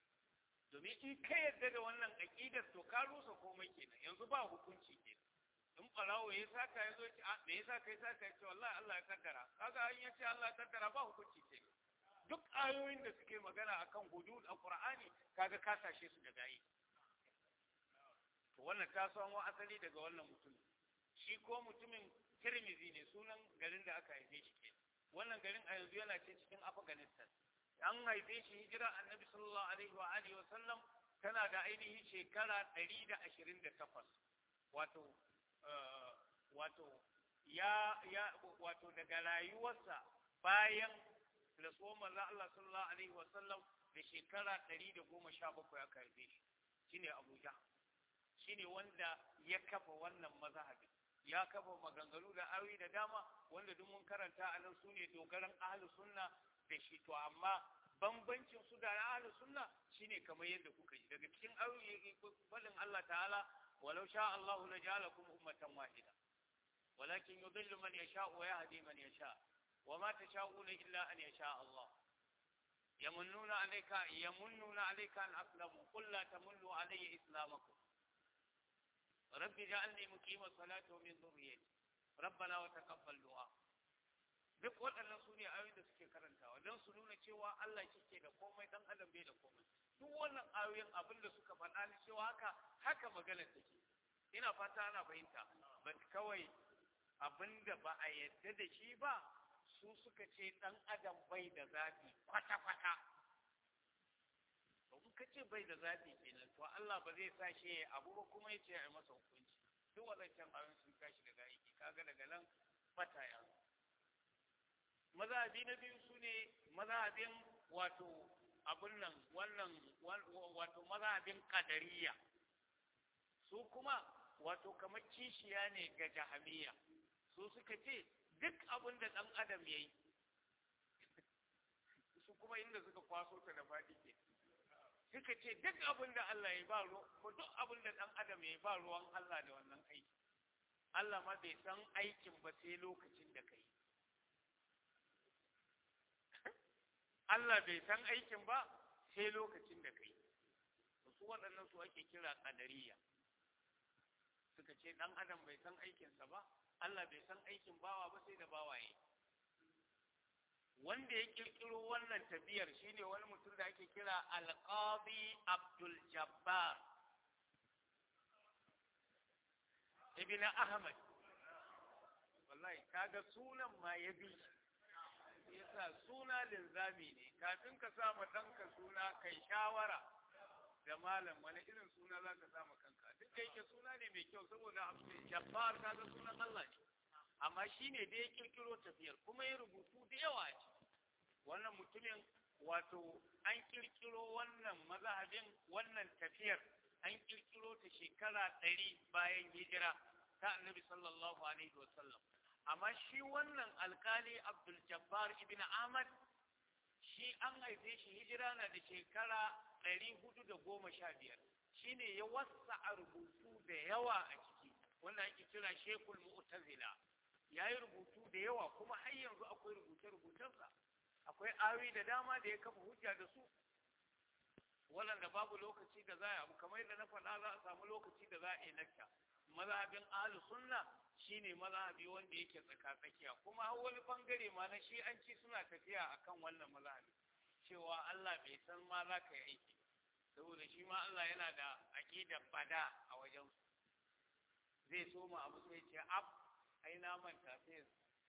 domin in ka yarda da wannan aqidar to ka rusa komai kenan yanzu ba hukunci kenan in ɓarawo ya saka ya zo ce a me yasa kai saka ya ce wallahi Allah ya kaddara kaga an ya ce Allah ya kaddara ba hukunci ce duk ayoyin da suke magana akan hudud a Qur'ani kaga ka tashe su daga yi to wannan ta samo asali daga wannan mutum shi ko mutumin Tirmizi ne sunan garin da aka haife shi ke wannan garin a yanzu yana ce cikin Afghanistan an haife shi hijira annabi sallallahu alaihi wa alihi wa sallam tana da ainihin shekara 128 wato wato ya ya wato daga rayuwarsa bayan rasuwar manzo Allah sallallahu alaihi wa sallam da shekara 117 aka haife shi shine Abuja shine wanda ya kafa wannan mazhabi ya kafa maganganu da ayoyi da dama wanda duk mun karanta a nan sune dogaran ahlus sunna da shi to amma bambancin su da ahlus sunna shine kamar yadda kuka yi daga cikin ayoyi fadin Allah ta'ala walau sha Allahu la ja'alakum ummatan wahida walakin yudhillu man yasha wa yahdi man yasha wa ma tasha'una illa an yasha Allah yamunnuna alayka yamunnuna alayka an aslamu qul la tamunnu alayya islamakum rabbi ja'alni muqima salati wa min dhurriyyati rabbana wa taqabbal du'a duk waɗannan su ne ayoyin da suke karantawa don su nuna cewa Allah ke da komai dan adam bai da komai duk wannan ayoyin abin da suka faɗa ni cewa haka haka magana take ina fata ana fahimta ba kawai abin da ba a yadda da shi ba su suka ce dan adam bai da zafi kwata kwata in ka ce bai da zafi kenan to Allah ba zai sa shi abu ba kuma ya ce a masa hukunci duk waɗancan ayoyin sun tashi daga aiki kaga daga nan fata ya mazhabi na biyu su ne mazhabin wato abun nan wannan wato mazhabin kadariya su kuma wato kamar kishiya ne ga jahamiya su suka ce duk abin da ɗan adam ya yi su kuma inda suka kwaso ta da faɗi ke suka ce duk abin da Allah ya ba ko duk abin da ɗan adam ya yi ba ruwan Allah da wannan aiki Allah ma bai san aikin ba sai lokacin da kai Allah bai san aikin ba sai lokacin da kai su waɗannan su ake kira ƙadariya suka ce ɗan adam bai san aikinsa ba Allah bai san aikin bawa ba sai da bawaye wanda ya kirkiro wannan tafiyar shine wani mutum da ake kira alqadi abdul jabbar ibn ahmad wallahi kaga sunan ma ya bi yasa suna linzami ne kafin ka sa ma ɗanka suna kai shawara da malam wani irin suna za ka sa ma kanka duk da yake suna ne mai kyau saboda abdul jabbar kaga sunan Allah ne amma shi ne da ya kirkiro tafiyar kuma ya rubutu da yawa a ciki wannan mutumin wato an kirkiro wannan mazhabin wannan tafiyar an kirkiro ta shekara ɗari bayan hijira ta annabi sallallahu alaihi wasallam amma shi wannan alkali abdul jabbar ibn ahmad shi an haife shi hijira na da shekara ɗari hudu da goma sha biyar shi ne ya wasa a rubutu da yawa a ciki wanda ake kira shekul mu'tazila ya yi rubutu da yawa kuma har yanzu akwai rubuce-rubucensa akwai awi da dama da ya kafa hujja da su waɗanda babu lokaci da za a abu kamar yadda na faɗa za a samu lokaci da za a yi lakta mazhabin ahlus sunna shine mazhabi wanda yake tsaka-tsakiya kuma har wani bangare ma na shi'anci suna tafiya akan wannan mazhabi cewa Allah bai san ma za ka yi aiki saboda shi ma Allah yana da aqidar bada a wajen zai so mu abu sai ce ab ai na manta sai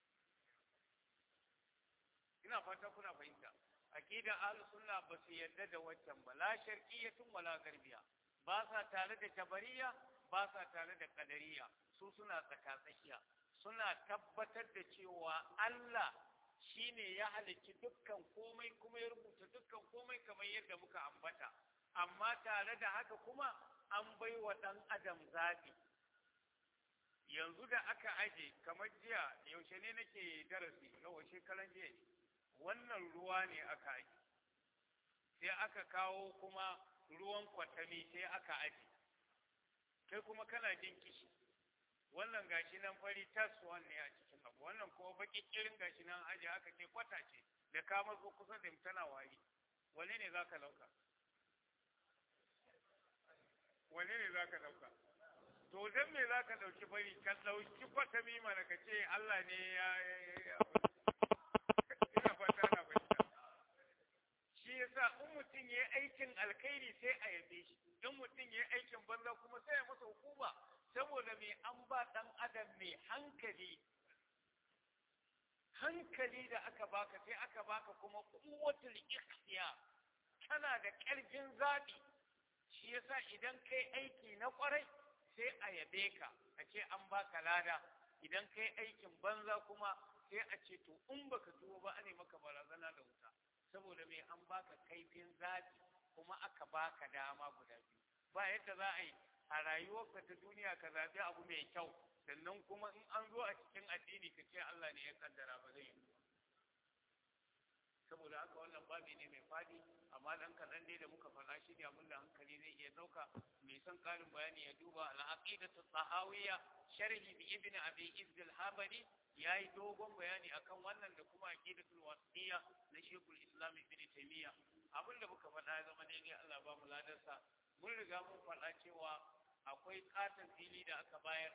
ina fata kuna fahimta aqidar ahlus sunna ba su yarda da waccan ba la sharqiyyatun wala garbiya ba sa tare da jabariya ba sa tare da kadariya su suna tsakatsakiya suna tabbatar da cewa Allah shine ya halicci dukkan komai kuma ya rubuta dukkan komai kamar yadda muka ambata amma tare da haka kuma an bai wa ɗan adam zaɓi yanzu da aka aje kamar jiya yaushe ne nake darasi yawa shekaran jiya ne wannan ruwa ne aka aje sai aka kawo kuma ruwan kwatami sai aka aje kai kuma kana jin kishi wannan gashi nan fari tas ne a cikin abu wannan kuma baki kirin gashi nan aje aka ce kwata ce da ka mazo kusa da tana wari wane ne zaka lauka wane ne zaka lauka to to dan me za ka ɗauki bari ka ɗauki kwatami mana ka ce Allah ne ya ina fata na fahimta shi yasa in mutum ya aikin alkhairi sai a yabe shi in mutum ya aikin banza kuma sai ya masa hukuma saboda me an ba ɗan adam mai hankali hankali da aka baka sai aka baka kuma kuwatul ikhtiyar kana da ƙarfin zaɓi shi yasa idan kai aiki na ƙwarai sai a yabe ka a ce an baka lada idan kai aikin banza kuma sai a ce to in baka tuwo ba ne maka barazana da wuta saboda mai an baka kaifin zaɓi kuma aka baka dama guda biyu ba yadda za a yi a rayuwarka ta duniya ka zaɓi abu mai kyau sannan kuma in an zo a cikin addini ka ce Allah ne ya kaddara ba zai yi saboda haka wannan babi ne mai fadi amma dan kaɗan dai da muka faɗa shi ne abin da hankali zai iya ɗauka mai son ƙarin bayani ya duba al-aqidatu tahawiyya sharhi bi ibn abi izz al-habari yayi dogon bayani akan wannan da kuma aqidatul wasiyya na shekul islam ibn taymiya abin da muka faɗa ya zama daidai Allah ba mu ladarsa mun riga mun faɗa cewa akwai katon fili da aka bayar